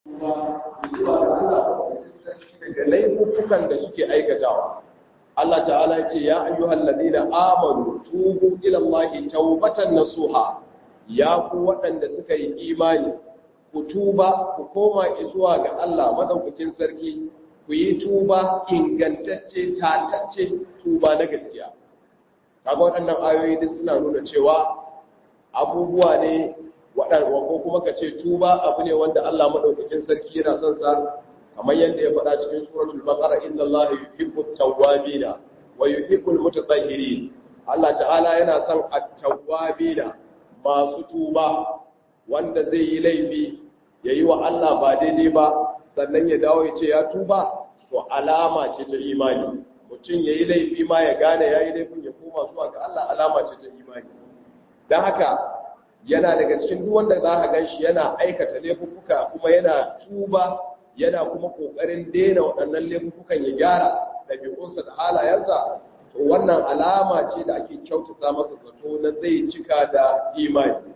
kuma zuwa ga Allah daga laifukan da suke aikatawa Allah ta'ala ya ce ya ayyuhal ladina amanu tubu ila Allah tawbatan nasuha ya ku waɗanda suka yi imani ku tuba ku koma zuwa ga Allah madaukakin sarki ku yi tuba ingantacce tatacce tuba na gaskiya kaga waɗannan ayoyi duk suna nuna cewa abubuwa ne waɗanda ko kuma ka ce tuba abu ne wanda Allah madaukakin sarki yana son sa kamar yadda ya faɗa cikin suratul baqara inna allaha yuhibbut tawwabina wa yuhibbul mutatahhirin Allah ta'ala yana son at-tawwabina masu tuba wanda zai yi laifi yayi wa Allah ba daidai ba sannan ya dawo ya ce ya tuba to alama ce ta imani mutum yayi laifi ma ya gane yayi laifin ya koma zuwa ga Allah alama ce ta imani dan haka yana daga cikin duk wanda za ka ganshi yana aikata laifuka kuma yana tuba yana kuma kokarin daina waɗannan laifukan ya gyara ɗabi'unsa da halayensa to wannan alama ce da ake kyautata masa zato na zai cika da imani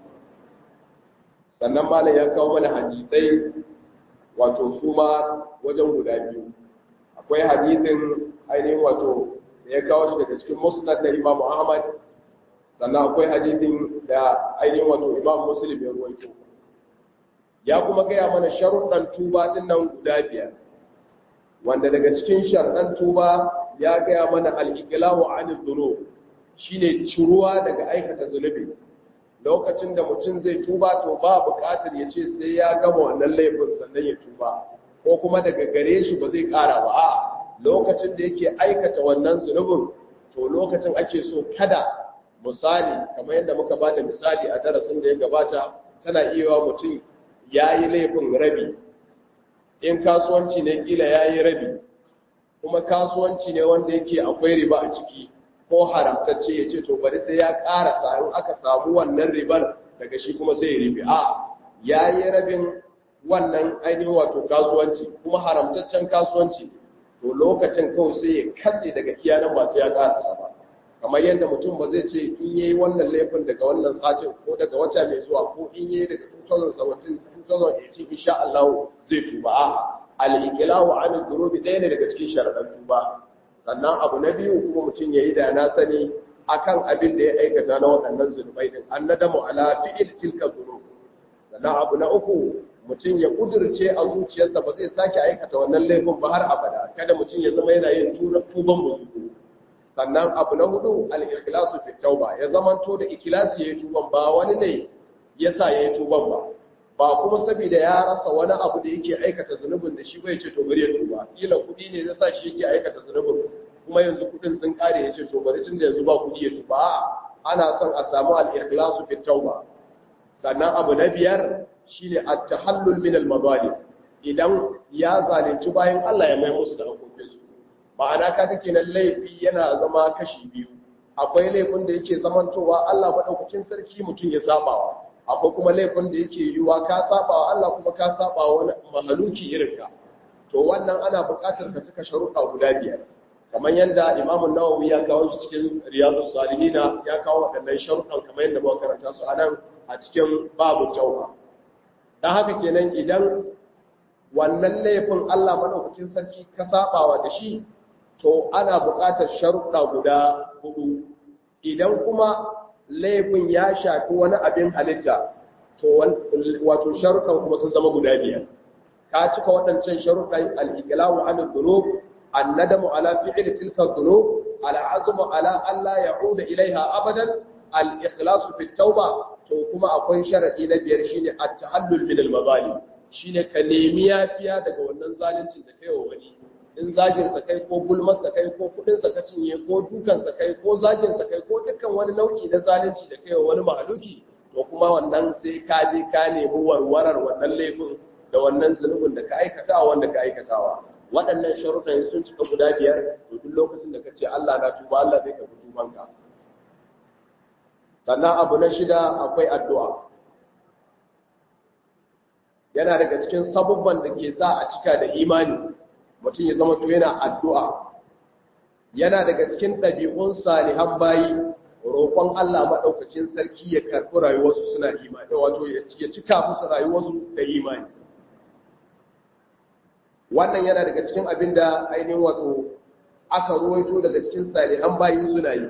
sannan malam ya kawo mana hadisai wato su ma wajen guda biyu akwai hadisin ainihin wato da ya kawo shi daga cikin musnad na imam ahmad sannan akwai hadisin da ainihin wato imam muslim ya ruwaito ya kuma gaya mana sharuɗan tuba ɗin nan guda biyar wanda daga cikin sharuɗan tuba ya gaya mana al'ikilawo anil zuno shi ne ciruwa daga aikata zunubi lokacin da mutum zai tuba to ba buƙatar ya ce sai ya gama wannan laifin sannan ya tuba ko kuma daga gare shi ba zai ƙara ba a lokacin da yake aikata wannan zunubin to lokacin ake so kada misali kamar yadda muka ba da misali a darasin da ya gabata tana iya mutum ya yi laifin rabi in kasuwanci ne kila ya yi rabi kuma kasuwanci ne wanda yake akwai riba a ciki ko haramtacce ya ce to bari sai ya ƙara in aka samu wannan ribar daga shi kuma sai ya ribi a ya yi rabin wannan ainihin wato kasuwanci kuma haramtaccen kasuwanci to lokacin kawai sai ya katse daga kiyanan ba sai ya ƙara ba kamar yadda mutum ba zai ce in yayi wannan laifin daga wannan satin ko daga wata mai zuwa ko in yayi daga 2017 2018 insha Allah zai tuba a al-iqlahu an dhunubi ɗaya ne daga cikin sharadan tuba sannan abu na biyu kuma mutum yayi da na sani akan abin da ya aikata na waɗannan zunubai din annadamu ala fi'il tilka dhunub sannan abu na uku mutum ya kudurce a zuciyarsa ba zai sake aikata wannan laifin ba har abada kada mutum ya zama yana yin tuban musu sannan abu na hudu al-ikhlasu fi tauba ya zamanto da ikhlasi yayin tuban ba wani ne yasa yayin tuban ba ba kuma saboda ya rasa wani abu da yake aikata zunubin da shi bai ce to bari ya tuba kila kudi ne yasa shi yake aikata zunubin kuma yanzu kudin sun kare ya ce to bari tun da yanzu ba kudi ya tuba ana son a samu al-ikhlasu fi tauba sannan abu na biyar shine at-tahallul min al-mazalim idan ya zalunci bayan Allah ya mai musu da hakokinsu ma'ana ka take nan laifi yana zama kashi biyu akwai laifin da yake zamantowa Allah madaukakin sarki mutum ya sabawa akwai kuma laifin da yake yiwuwa ka sabawa Allah kuma ka sabawa wani mahaluki irin ka to wannan ana buƙatar ka cika sharuɗa guda biyar kamar yadda Imam Nawawi ya kawo shi cikin Riyadus Salihin ya kawo waɗannan sharuɗan kamar yadda muka karanta su anan a cikin babu tauba dan haka kenan idan wannan laifin Allah madaukakin sarki ka sabawa da shi to ana buƙatar sharuɗa guda hudu idan kuma laifin ya shafi wani abin halitta to wato sharuɗan kuma sun zama guda biyar ka cika waɗancan sharuɗan al-iqlamu an dhunub an-nadamu ala fi'li tilka dhunub al-azmu ala an la ya'uda ilaiha abadan al-ikhlasu fi tauba to kuma akwai sharadi na biyar shine at-tahallul min al-mazalim shine ka nemi yafiya daga wannan zaluncin da kai wa wani in zaginsa kai ko gulmarsa kai ko kudinsa ka cinye ko dukansa kai ko zaginsa kai ko dukkan wani nau'i na zalunci da kai wani mahaluki to kuma wannan sai ka je ka nemi warwarar wannan laifin da wannan zunubin da ka aikata wanda ka aikatawa waɗannan sharuɗan sun cika guda biyar to duk lokacin da ka ce Allah na tuba Allah zai karɓi tubanka sannan abu na shida akwai addu'a yana daga cikin sabubban da ke sa a cika da imani mutum ya zama to yana addu'a yana daga cikin ɗabi'un salihan bayi roƙon Allah maɗaukacin sarki ya karɓi rayuwarsu suna imani wato ya cika musu rayuwarsu da imani wannan yana daga cikin abin da ainihin wato aka ruwaito daga cikin salihan bayi suna yi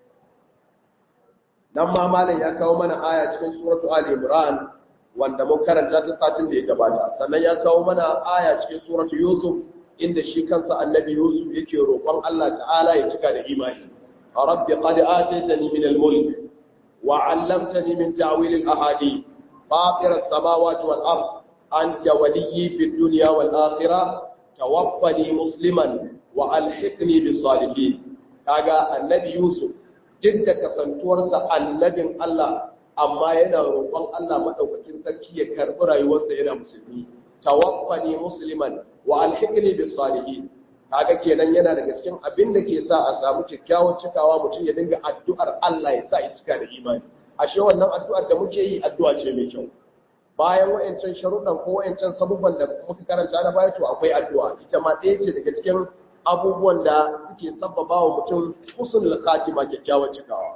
nan ma malam ya kawo mana aya cikin suratu ali imran wanda mun karanta ta satin da ya gabata sannan ya kawo mana aya cikin suratu yusuf inda shi kansa annabi yusuf yake roƙon Allah ta'ala ya cika da imani rabbi qad ataytani min al-mulk wa 'allamtani min ta'wil al-ahadith fatir as-samawati wal ard anta waliyyi fid dunya wal akhirah tawaffani musliman wa alhiqni bis salihin kaga annabi yusuf duk da kasantuwarsa annabin Allah amma yana roƙon Allah madaukakin sarki ya karɓi rayuwarsa yana musulmi tawaffani musliman wa alhiqni bis salihin kaga kenan yana daga cikin abin da ke sa a samu kyakkyawar cikawa mutum ya dinga addu'ar Allah ya sa ya cika da imani ashe wannan addu'ar da muke yi addu'a ce mai kyau bayan wayancan sharuɗan ko wayancan sabubban da muka karanta na baya to akwai addu'a ita ma ɗaya ce daga cikin abubuwan da suke sabbaba wa mutum husnul khatima kyakkyawar cikawa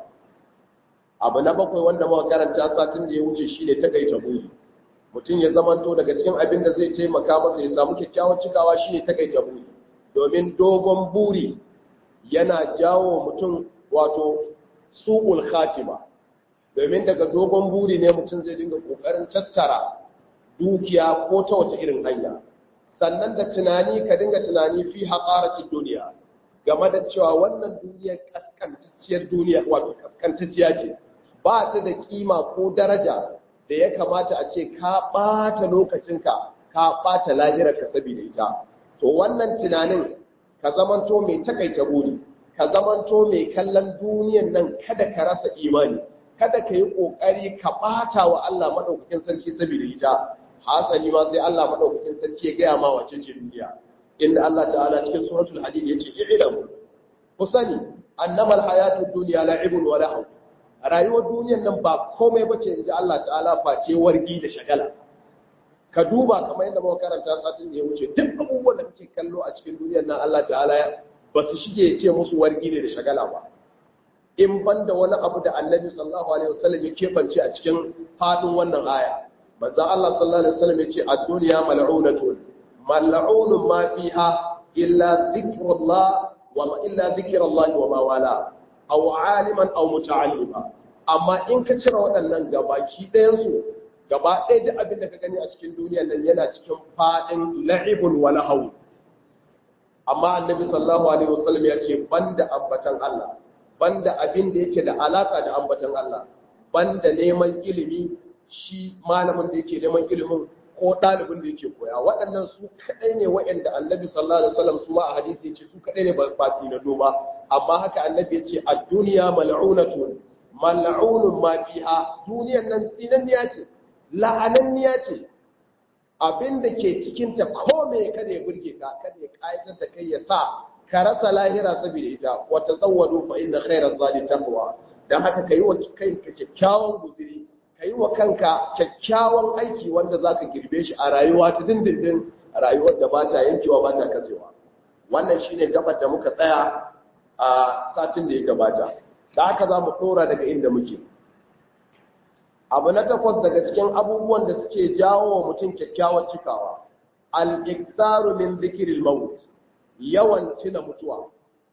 abu na bakwai wanda muka karanta satin da ya wuce shine takaita buri mutum ya zamanto daga cikin abin da zai taimaka masa ya samu kyakkyawar cikawa shine takaita buri domin dogon buri yana jawo mutum wato su'ul khatima domin daga dogon buri ne mutum zai dinga kokarin tattara dukiya ko ta wata irin hanya sannan da tunani ka dinga tunani fi haƙaratin duniya game da cewa wannan duniyar kaskantacciyar duniya wato kaskantacciya ce ba ta da kima ko daraja da ya kamata a ce ka ɓata lokacinka ka ɓata lahirarka saboda ita to wannan tunanin ka zamanto mai takaita buri ka zamanto mai kallon duniyan nan kada ka rasa imani kada ka yi ƙoƙari ka ɓata wa Allah maɗaukakin sarki saboda ita hasali ma sai Allah maɗaukakin sarki ya gaya ma wacce ce duniya inda Allah ta'ala cikin suratul hadid yace i'lamu ku sani annamal hayatud dunya la'ibun wa lahu rayuwar duniyar nan ba komai bace inji Allah ta'ala face wargi da shagala ka duba kamar yadda muka karanta satin da ya wuce duk abubuwan da kake kallo a cikin duniyar nan Allah ta'ala ba su shige ce musu wargi ne da shagala ba in banda wani abu da annabi sallallahu alaihi wasallam ya kebance a cikin fadin wannan aya manzo Allah sallallahu alaihi wasallam ya ce ad-dunya mal'unatun mal'unun ma fiha illa dhikrullah wa illa dhikrullah wa ma wala aw aliman aw muta'allima amma in ka cire waɗannan gabaki ɗayan su gaba ɗaya da abin da ka gani a cikin duniyar nan yana cikin fadin la'ibun wa lahu amma annabi sallallahu alaihi wasallam ya ce banda ambatan Allah banda abin da yake da alaka da ambatan Allah banda neman ilimi shi malamin da yake neman ilimin ko ɗalibin da yake koya waɗannan su kaɗai ne waɗanda annabi sallallahu alaihi wasallam su ma a hadisi yace su kaɗai ne ba fati na doma amma haka annabi yace ad-dunya mal'unatun mal'unun ma fiha duniyan nan tsinanniya ce la'ananniya ce abin da ke cikin ta ko me kada ya burge ka kada ya kayatar da kai ya sa ka rasa lahira saboda ita wa tazawwadu fa inna khayra zadi taqwa dan haka kai wa kanka kyakkyawan guzuri kai wa kanka kyakkyawan aiki wanda zaka girbe shi a rayuwa ta dindindin rayuwar da bata yankewa bata kasewa wannan shine gabar da muka tsaya a satin da ya gabata da haka zamu dora daga inda muke abu na takwas daga cikin abubuwan da suke jawo wa mutum kyakkyawar cikawa al-iktaru min dhikril maut yawan tuna mutuwa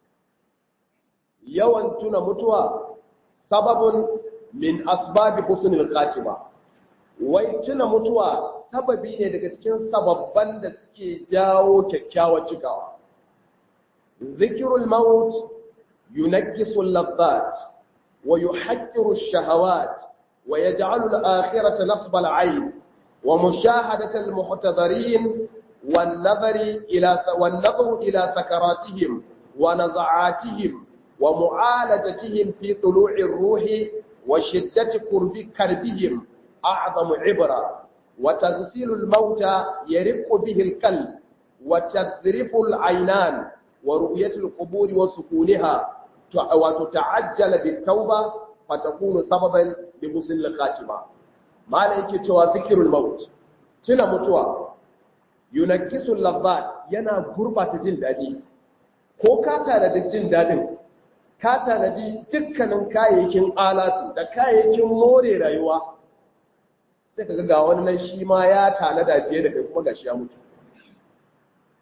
yawan tuna mutuwa sababun min asbabi husnul khatima wai tuna mutuwa sababi ne daga cikin sababban da suke jawo kyakkyawar cikawa zikrul maut yunakkisu al-ladhat wa yuhaqqiru ash-shahawat wa yaj'alu al-akhirata nasba al-'ayn wa mushahadata al-muhtadharin والنظر إلى والنظر إلى سكراتهم ونزعاتهم ومعالجتهم في طلوع الروح وشدة كرب كربهم أعظم عبرة وتغسيل الموتى يرق به القلب وتذرف العينان ورؤية القبور وسكونها وتتعجل بالتوبة فتكون سببا لحسن الخاتمة ما لك ذكر الموت تنا متوى yunakkisul lazzat yana gurbata jin dadi ko ka tanadi jin dadin ka tanadi dukkanin kayayyakin alatu da kayayyakin more rayuwa sai ka ga wani nan shi ma ya tanada fiye da kai kuma gashi ya mutu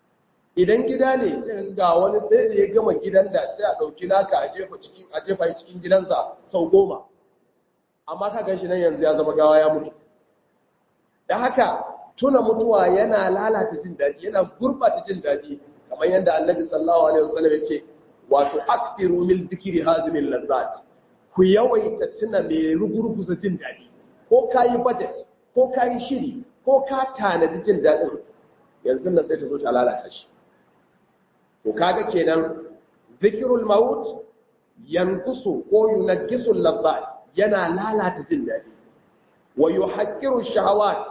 idan gida ne sai ga wani sai da ya gama gidan da sai a ɗauki naka a jefa cikin a jefa cikin gidansa sau goma amma ka gan shi nan yanzu ya zama gawa ya mutu da haka tuna mutuwa yana lalata jin daɗi yana gurɓata jin daɗi kamar yadda annabi sallallahu alaihi wasallam ya ce wato aktiru min dhikri hazimin lazzat ku yawaita tuna mai rugurguza jin daɗi ko kayi budget ko kayi shiri ko ka tanadi jin daɗin yanzu nan sai ta zo ta lalata shi to kaga kenan zikirul maut yankusu ko yunajjisu lazzat yana lalata jin daɗi wa yuhaqqiru shahawat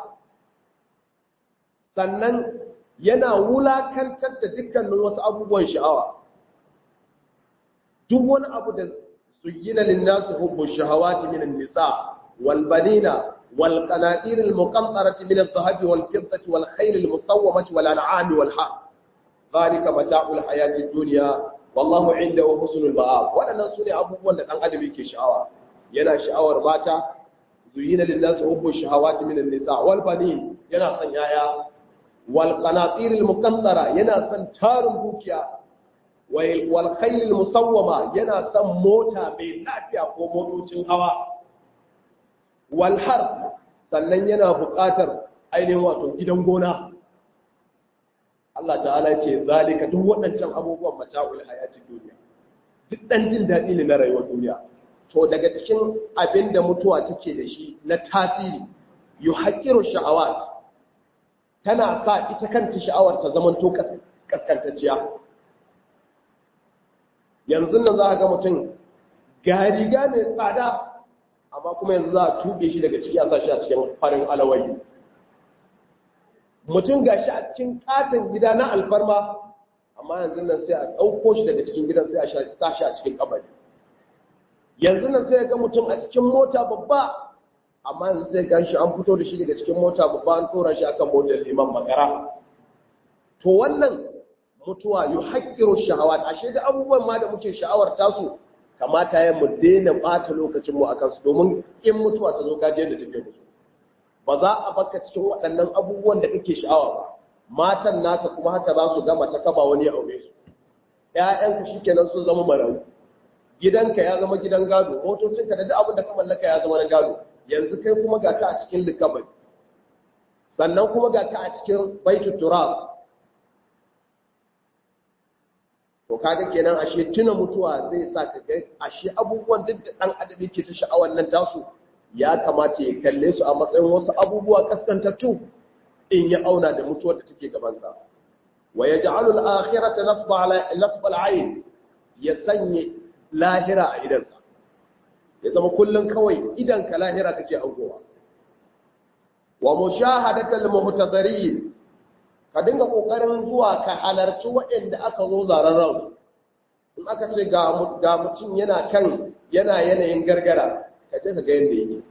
sannan yana wulakantar da dukkanin wasu abubuwan sha'awa duk wani abu da zuyyina lin-nasi hubbu shahawati min an-nisa wal banina wal qanatir al-muqantarati min adh-dhahabi wal fiddati wal khayl al-musawwamati wal an'ami wal harth dhalika mata'ul hayati ad-dunya wallahu 'indahu husnul ma'ab wadannan sune abubuwan da dan adam yake sha'awa yana sha'awar mata zuyyina lin-nasi hubbu shahawati min an-nisa wal banin yana son yaya wal qanatir al-muqantara yana son tarin dukiya wal khayl al-musawwama yana son mota mai lafiya ko motocin hawa wal har sannan yana buƙatar ainihin wato gidan gona Allah ta'ala ce zalika duk waɗancan abubuwan mata'ul hayatid duniya duk dan jin daɗi ne na rayuwar duniya to daga cikin abin da mutuwa take da shi na tasiri yuhaqqiru sha'awat tana sa ita kanta sha'awar ta zaman to kaskantacciya yanzu nan za a ga mutum ga riga mai tsada amma kuma yanzu za a tuɓe shi daga ciki a sa shi a cikin farin alawayi mutum ga shi a cikin katon gida na alfarma amma yanzu nan sai a ɗauko shi daga cikin gidan sai a sa shi a cikin kabari yanzu nan sai ga mutum a cikin mota babba amma yanzu sai gan shi an fito da shi daga cikin mota babba an tsora shi akan motar liman makara to wannan mutuwa yi haƙƙiro sha'awar ashe da abubuwan ma da muke sha'awar tasu kamata ya mu daina ɓata lokacinmu a kansu domin in mutuwa ta zo gajiyar da take musu ba za a baka cikin waɗannan abubuwan da kake sha'awa ba matan naka kuma haka za su gama ta kaba wani aure su ƴaƴanka shikenan sun zama marayu gidanka ya zama gidan gado motocinka da duk abin da ka mallaka ya zama na gado yanzu kai kuma ga ka a cikin likabari sannan kuma ga ka a cikin baitu turab to kaga kenan ashe tuna mutuwa zai sa ka ga ashe abubuwan duk da dan adam yake ta sha'awar nan tasu ya kamata ya kalle su a matsayin wasu abubuwa kaskantattu in ya auna da mutuwar da take gaban sa wa yaj'alu al-akhirata nasba ala nasba al-ayn ya sanye lahira a idansa ya zama kullum kawai idan ka lahira kake aukowa wa mushahadatul muhtadirin ka dinga kokarin zuwa ka halarci waɗanda aka zo zaren ransu in aka ce ga mutum yana kan yana yanayin gargara ka je ka ga yanda yake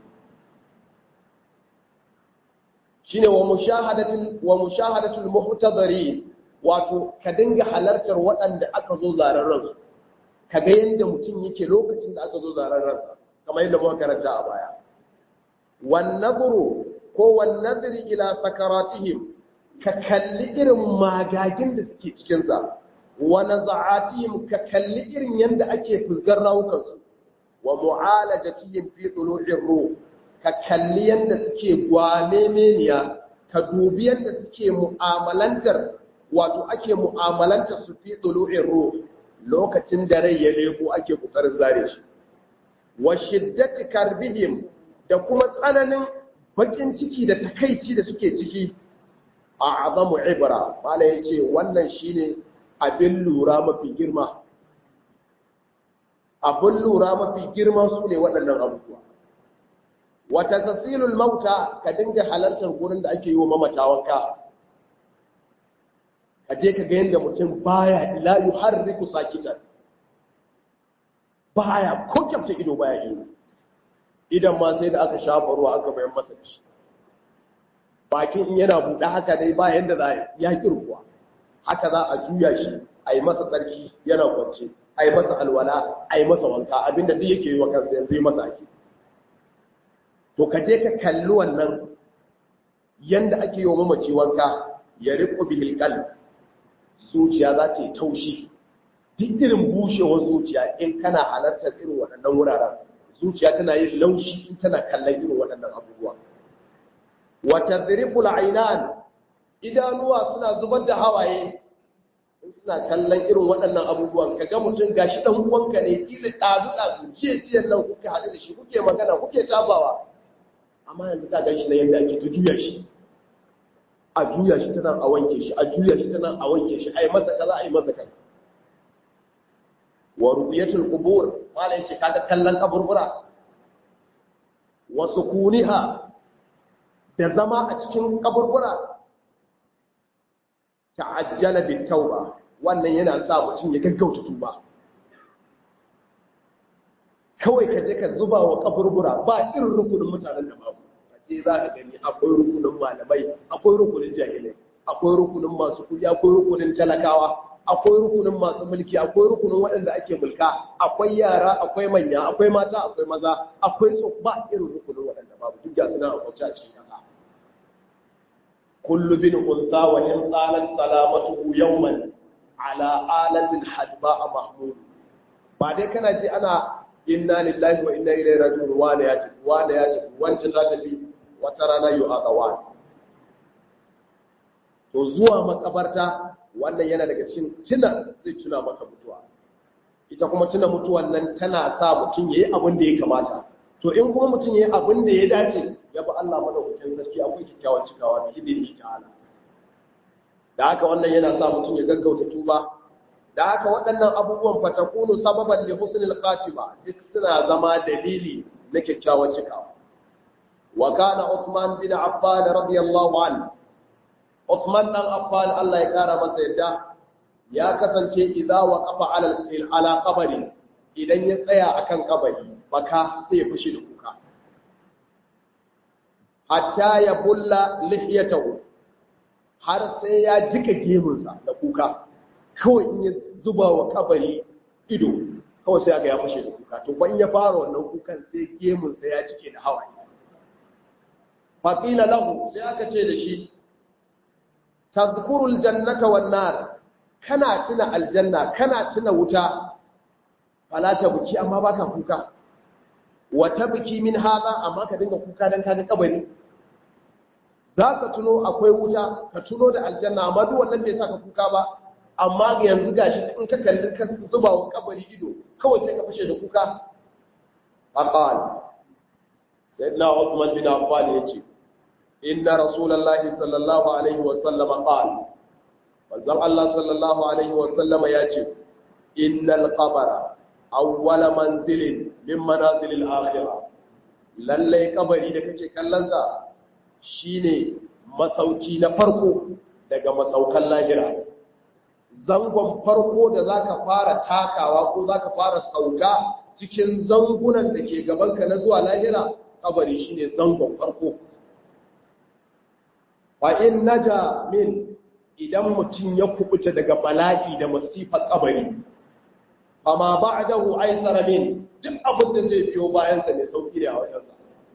shine wa mushahadatul wa mushahadatul muhtadirin wato ka dinga halartar waɗanda aka zo zaren ransu ka ga yanda mutum yake lokacin da aka zo zaren ransa kamar yadda muka karanta a baya wan nadru ko wan nadri ila sakaratihim ka kalli irin magagin da suke cikin sa wa naza'atihim ka kalli irin yanda ake fusgar rawukan su wa mu'alajatihim fi tulu'ir ruh ka kalli yanda suke gwalemeniya ka dubi yanda suke mu'amalantar wato ake mu'amalantar su fi tulu'ir ruh lokacin da rai ya leko ake kokarin zare shi wa shiddati karbihim da kuma tsananin bakin ciki da takaici da suke ciki a azamu ibra mala yace wannan shine abin lura mafi girma abin lura mafi girma su ne waɗannan abubuwa wata tasilul mauta ka dinga halartar gurin da ake yi wa mamata wanka ka je ka ga yadda mutum baya la yuharriku sakitan baya ko kyamta ido baya ido idan ma sai da aka shafa ruwa aka bayan masa shi bakin in yana buɗe haka dai ba yadda za ya kirkuwa haka za a juya shi a yi masa tsarki yana kwance a yi masa alwala a yi masa wanka abinda duk yake yi wa kansa yanzu yi masa ake to ka je ka kalli wannan yanda ake yi wa mamaci wanka ya riƙo bihil qalb zuciya za ta yi taushi duk irin bushewar zuciya in kana halartar irin waɗannan wuraren zuciya tana yin laushi in tana kallon irin waɗannan abubuwa wata ziribul ainan idanuwa suna zubar da hawaye in suna kallon irin waɗannan abubuwan ka ga mutum gashi ɗan uwanka ne ƙila ɗazu ɗazu jiya jiya nan kuka haɗu da shi kuke magana kuke tabawa amma yanzu ka gashi na yadda ake ta juya shi a juya shi ta nan a wanke shi a juya shi ta nan a wanke shi a yi masa kaza a yi masa kaza wa rubiyatul qubur mala yake kaga kallon kaburbura wa sukuniha da zama a cikin kaburbura ta'ajjala bit tauba wannan yana sa mutum ya gaggauta tuba kawai ka je ka zuba wa kaburbura ba irin rukunin mutanen da babu je za ka gani akwai rukunin malamai akwai rukunin jahilai akwai rukunin masu kudi akwai rukunin talakawa akwai rukunin masu mulki akwai rukunin waɗanda ake mulka akwai yara akwai manya akwai mata akwai maza akwai ba irin rukunin waɗanda babu duk ga suna akwai a cikin ƙasa kullu bin unsa wa in tsalan salamatuhu yawman ala alatin hadba a mahmud ba dai kana ji ana inna lillahi wa inna ilaihi raji'un wani ya tafi wani ya tafi wancan ta tafi wata rana yu azawan to zuwa makabarta wannan yana daga cikin tuna zai tuna maka mutuwa ita kuma tuna mutuwan nan tana sa mutum yayi abin da ya kamata to in kuma mutum yayi abin da ya dace ya bi Allah madaukakin sarki akwai kikkiawan cikawa bi idin ta'ala da haka wannan yana sa mutum ya gaggauta tuba da haka waɗannan abubuwan fatakunu sababan li husnil khatima duk suna zama dalili na kyakkyawan cikawa wa kana Uthman bin Affan radiyallahu anhu Uthman dan Affan Allah ya kara masa yadda ya kasance idza waqafa ala ala qabri idan ya tsaya akan kabari baka sai ya fushi da kuka hatta ya bulla lihiyatahu har sai ya jika gemunsa da kuka kawai in ya zuba wa kabari ido kawai sai aka ya fashe da kuka to ban ya fara wannan kukan sai gemunsa ya cike da hawaye faƙila lahu sai aka ce da shi tazkurul jannata wan nar kana tuna aljanna kana tuna wuta fala ta buki amma baka kuka wa tabki min hada amma ka dinga kuka dan kaga kabari zaka tuno akwai wuta ka tuno da aljanna amma duk wannan bai saka kuka ba amma yanzu gashi in ka kalli ka zuba wa kabari ido kawai sai ka fashe da kuka aqal sayyidina Uthman bin Affan yace inna rasulullahi sallallahu alaihi wa sallam qala manzon Allah sallallahu alaihi wa sallama yace innal qabra awwala manzilin min manazilil akhirah lalle kabari da kake kallon sa shine masauki na farko daga masaukan lahira zangon farko da za ka fara takawa ko za ka fara sauka cikin zangunan da ke gabanka na zuwa lahira kabari shi ne zangon farko in naja min idan mutum ya kubuta daga bala'i da masifar kabari amma ba a dahu aisara min duk abin da zai biyo bayansa mai sauki da a wajensa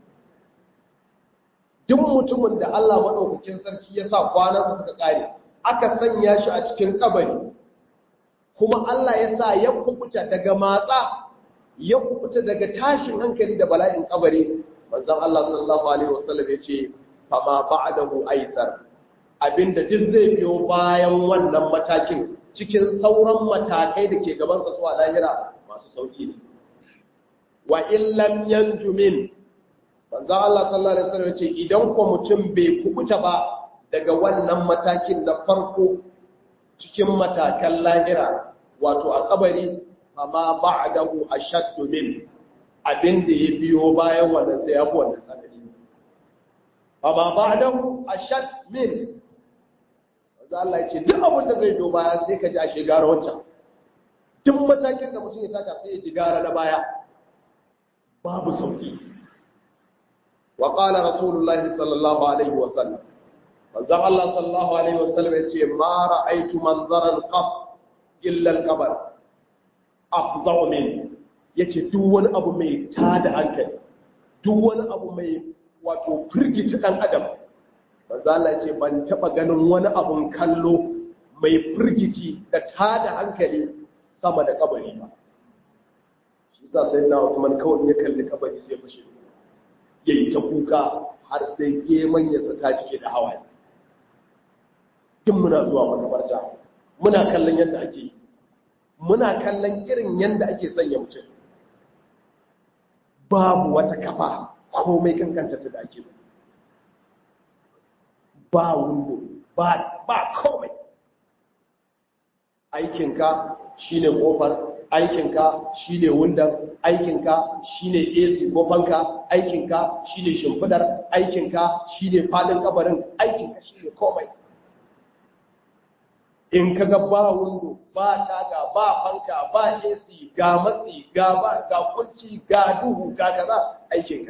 duk mutumin da Allah maɗaukakin sarki ya sa kwanansa suka ƙare aka sanya shi a cikin kabari kuma Allah ya sa ya kubuta daga matsa ya kubuta daga tashin hankali da bala'in kabari manzon Allah sallallahu alaihi wasallam ya ce fama ba'dahu aisar abinda duk zai biyo bayan wannan matakin cikin sauran matakai da ke gaban sa zuwa lahira masu sauki ne wa illam yanju min manzon Allah sallallahu alaihi wasallam ya ce idan ko mutum bai kubuta ba daga wannan matakin na farko cikin matakan lahira wato a kabari amma ba'dahu ashaddu min abinda ya biyo bayan wannan sai yafi wannan tsanani amma ba'dahu ashad min wanda Allah ya ce duk abin da zai biyo baya sai ka ji a shigara wancan duk matakin da mutum ya taka sai ya ji gara na baya babu sauki wa qala rasulullahi sallallahu alaihi wa sallam manzon Allah sallallahu alaihi wasallam yace ma ra'aytu manzaran qaf illa al-qabr afza'u min yace duk wani abu mai tada hankali duk wani abu mai wato firgita dan adam manzon Allah yace ban taba ganin wani abun kallo mai firgici da tada hankali sama da kabari ba shi sa sai na Usman kawai ya kalli kabari sai fashe yayi ta kuka har sai geman ya ta cike da hawaye tun muna zuwa makabarta muna kallon yadda ake yi muna kallon irin yadda ake sanya mutum babu wata kafa komai kankanta ta da ake ba wundo ba komai aikinka shine kofar aikinka shine wundan aikinka shine AC ko fanka aikinka shine shimfidar aikinka shine fadin kabarin aikinka shine komai in kaga ba wundo ba taga ba fanka ba AC ga matsi ga ba ga kunci ga duhu ga kaza aikin ka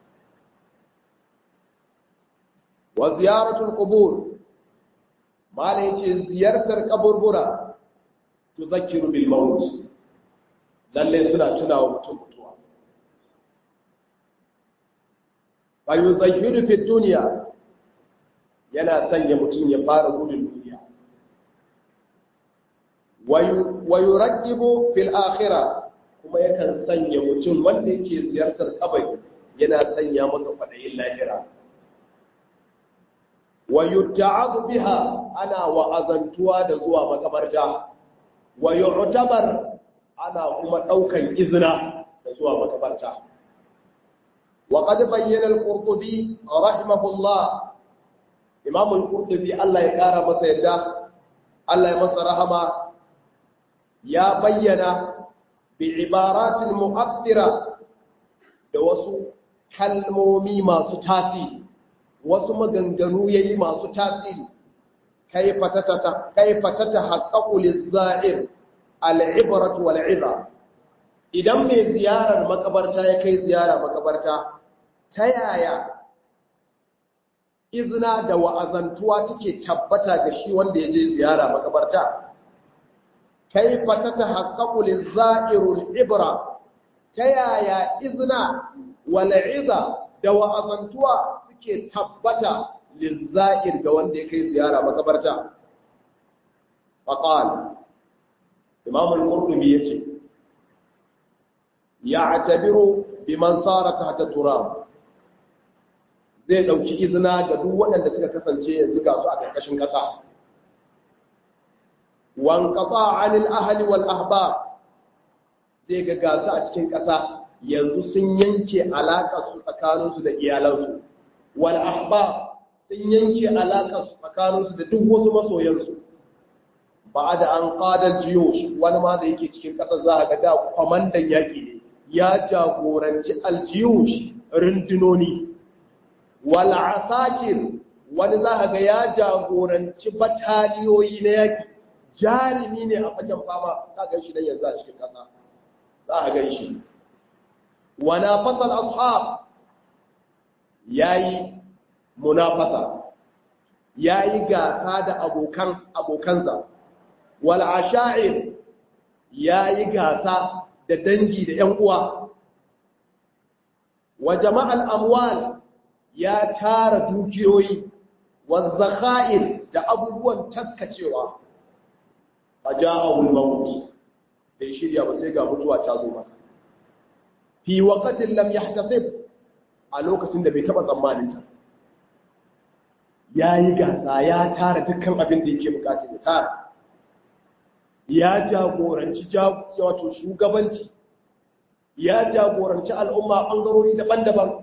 wa ziyaratul qubur mala yace ziyartar kaburbura tudhakkiru bil maut lalle suna tunawa mutum mutuwa fa yuzahhiru fi dunya yana sanya mutum ya fara gudun duniya wa yuraqibu fil akhirah kuma yakan sanya mutum wanda yake ziyartar kabari yana sanya masa kwadayin lahira wa yuta'adu biha ana wa'azantuwa da zuwa makabarta wa yu'tabar ana kuma daukan izina da zuwa makabarta wa qad bayyana al-qurtubi rahimahullah imam al-qurtubi Allah ya kara masa yadda Allah ya masa rahama ya bayyana bi ibaratin mu'addira da wasu kalmomi masu tasiri wasu maganganu yayi masu tasiri kaifa tatata kaifa tatahaqqaqu liz-za'ir al-ibratu wal-'idha idan mai ziyarar makabarta ya kai ziyara makabarta ta yaya izina da wa'azantuwa take tabbata ga shi wanda ya je ziyara makabarta kaifa tatahaqqaqu liz-za'irul ibra ta yaya izna wal 'idha da wa'azantuwa suke tabbata lizza'ir ga wanda ya kai ziyara makabarta faqal imam al-qurtubi yace ya'tabiru biman sara tahta turab zai dauki izina ga duk waɗanda suka kasance yanzu ga su a karkashin ƙasa wan qata 'anil ahli wal ahbab zai ga gasu a cikin ƙasa yanzu sun yanke alaƙar su tsakaninsu da iyalansu wal ahbab sun yanke alaƙar su tsakaninsu da duk wasu masoyansu ba da an ƙadar jiyosh wani ma da yake cikin ƙasar za a ga da kwamandan yaƙi ne ya jagoranci aljiyosh rundunoni wal asakir wani za a ga ya jagoranci bataliyoyi na yaƙi jarumi ne a fagen fama za a gan shi don yanzu a cikin ƙasa za a gan shi wana fasal ashab yayi munafasa yayi gasa da abokan abokansa wal asha'ir yayi gasa da dangi da ƴan uwa wa jama'al amwal ya tara dukiyoyi wa zakha'ir da abubuwan taskacewa faja'ahu al-maut bai shirya ba sai ga mutuwa ta zo masa fi waqatin lam yahtasib a lokacin da bai taba tsammanin ta yayi gasa ya tara dukkan abin da yake bukata ya tara ya jagoranci wato shugabanci ya jagoranci al'umma bangarori daban-daban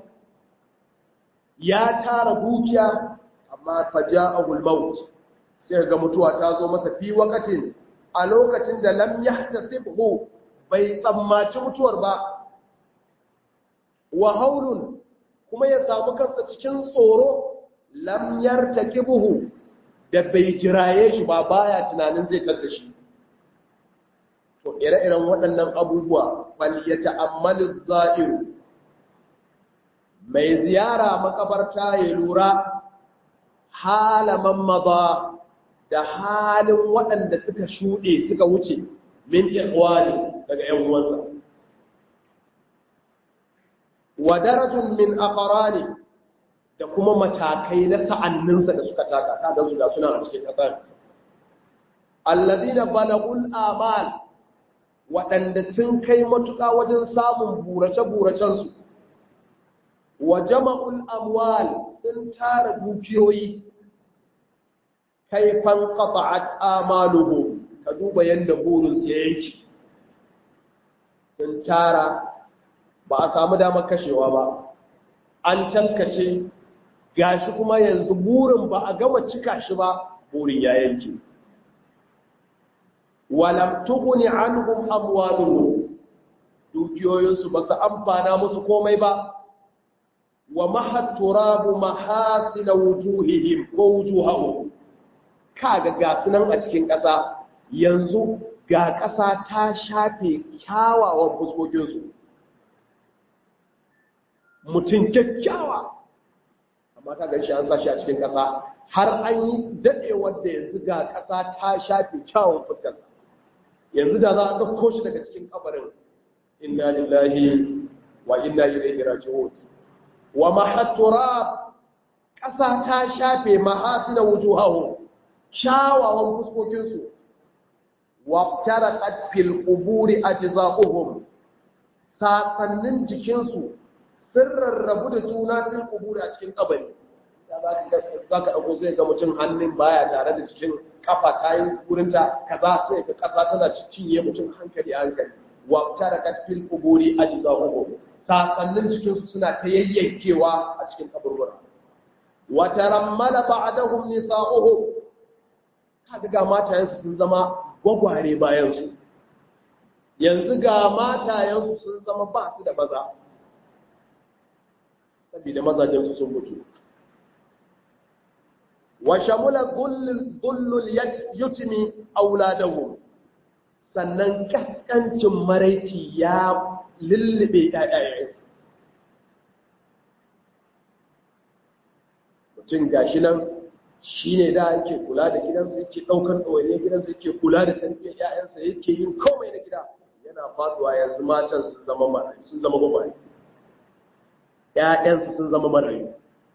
ya tara dukiya amma faja'ahu al-maut sai ga mutuwa ta zo masa fi waqatin a lokacin da lam yahtasibhu bai tsammaci mutuwar ba wa haulun kuma ya samu kansa cikin tsoro lam yartakibuhu da bai jiraye shi ba baya tunanin zai tar da shi to ire-iren waɗannan abubuwa fal yata'ammalu za'iru mai ziyara makabarta ya lura halaman maza da halin waɗanda suka shuɗe suka wuce min ikhwani daga ‘yan uwansa. Wa darajun min aqrani da kuma matakai na sa'anninsa da suka taka, kaga su da suna a cikin ƙasar. alladhina balagul amal waɗanda sun kai matuƙa wajen samun burace-buracensu wa jama'ul amwal sun tara dukiyoyi kaifan qata'at amaluhu ka duba yanda burinsu ya yanki sun tara ba a samu damar kashewa ba an taskace gashi kuma yanzu burin ba a gama cika shi ba burin ya yanki walam tughni anhum amwaluhum dukiyoyinsu ba su amfana musu komai ba wa mahat turabu mahasina wujuhihim ko wujuhahum kaga ga sunan a cikin ƙasa yanzu ga ƙasa ta shafe kyawawan fuskokinsu mutum kyakkyawa amma ka gan shi an sa shi a cikin ƙasa har an yi daɗewar da yanzu ga ƙasa ta shafe kyawawan fuskarsa yanzu da za a ɗauko shi daga cikin kabarin inna lillahi wa inna ilaihi raji'un wa mahattura ƙasa ta shafe mahasina wujuhahu kyawawan fuskokinsu wa taraqat fil quburi ajza'uhum sakannin jikinsu sun rarrabu da juna fil quburi a cikin kabari za ka ɗauko sai ga mutum hannun baya tare da cikin kafa ta yi wurinta kaza sai ga ƙasa tana cinye mutum hankali a hankali wa tarakat fil quburi ajza'uhum sakannin jikinsu suna ta yayyankewa a cikin kaburbura wa tarammala ba'dahum nisa'uhum kaga ga matayensu sun zama gwagware bayan su yanzu ga matayensu sun zama ba su da maza saboda mazajen su sun mutu wa shamula dhullul yutmi auladahum sannan kaskancin maraici ya lullube ɗaɗayen mutum gashi nan shi ne da yake kula da gidansa yake ɗaukar ɗawainiyar gidansa yake kula da tarbiyyar ‘ya'yansa yake yin komai na gida yana faduwa yanzu matan sun zama marayu sun zama gwagwari ‘ya'yansa sun zama marayu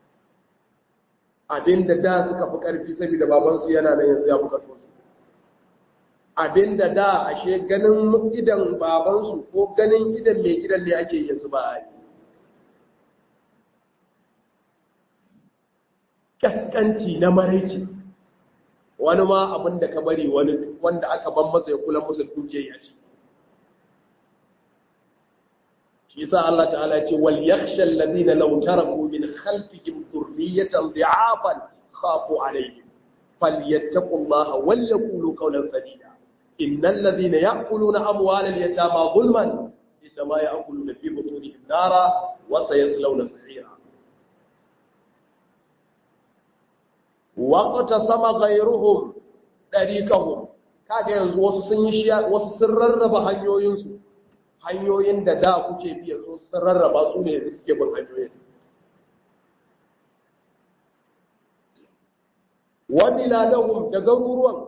abinda da suka fi ƙarfi saboda babansu yana nan yanzu ya fi ƙarfinsu abinda da ashe ganin idan babansu ko ganin idan mai gidan ne ake yanzu ba a yi kaskanci na maraici wani ma abinda ka bari wani wanda aka ban masa ya kula masa dukiya ya ce shi sa Allah ta'ala ya ce wal yakhsha alladhina law taraku min khalfihim dhurriyatan dhi'afan khafu alayhim falyattaqullaha wal yaqulu qawlan sadida إن الذين يأكلون أموال اليتامى ظلما إنما يأكلون في بطونهم نارا وسيصلون سعيرا واقتسم غيرهم طريقهم kaga yanzu wasu sun yi shiya wasu sun rarraba hanyoyinsu hanyoyin da da kuke biya so sun rarraba su ne yanzu suke bin hanyoyin wa biladahum da garuruwan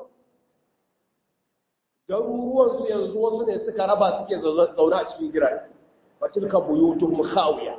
garuruwansu yanzu wasu ne suka raba suke zaune a cikin gidaje wa tilka buyutuhum khawiya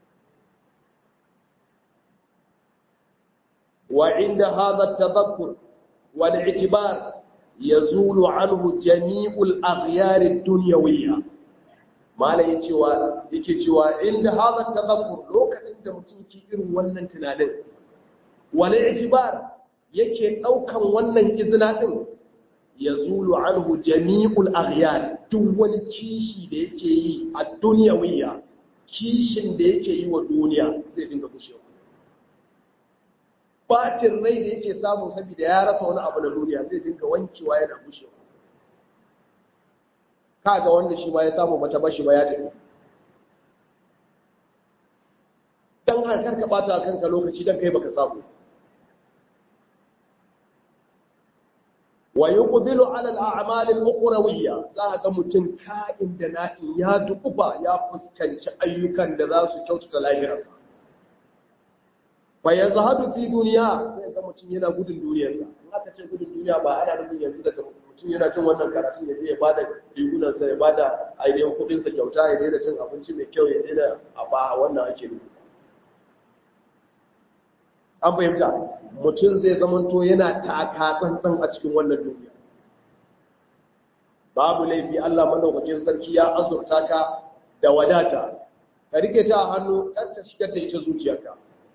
wa inda hadha at-tadhakkur wal i'tibar yazulu anhu jami'ul aghyar ad-dunyawiyya malai yace wa yake cewa inda hadha at-tadhakkur lokacin da mutum ke irin wannan tunanin wal i'tibar yake daukan wannan izina din ya zulu anhu jami'ul aghyar duk wani kishi da yake yi a duniyawiya kishin da yake yi wa duniya zai dinga kushewa bacin rai da yake samu saboda ya rasa wani abu na duniya zai dinga wankewa yana kushewa kaga wanda shi ma ya samu bata bashi ba ya tafi dan har ka bata kanka lokaci dan kai baka samu wa yuqbilu ala al-a'mal al-ukhrawiyya za ga mutum ka'in da na'in ya dukuba ya fuskanci ayyukan da za su kyautata lahirarsa fa yazhadu fi dunya sai ga mutum yana gudun duniyarsa in aka ce gudun duniya ba ana nufin yanzu daga mutum yana cin wannan karatu ya je ya bada rigunansa ya bada ainihin kudin sa kyauta ya daina cin abinci mai kyau ya daina a ba wannan ake nufi an fahimta mutum zai zamanto yana taka tsantsan a cikin wannan duniya babu laifi Allah madaukakin sarki ya azurta ka da wadata ka rike ta a hannu kar ka shigar da ita zuciyarka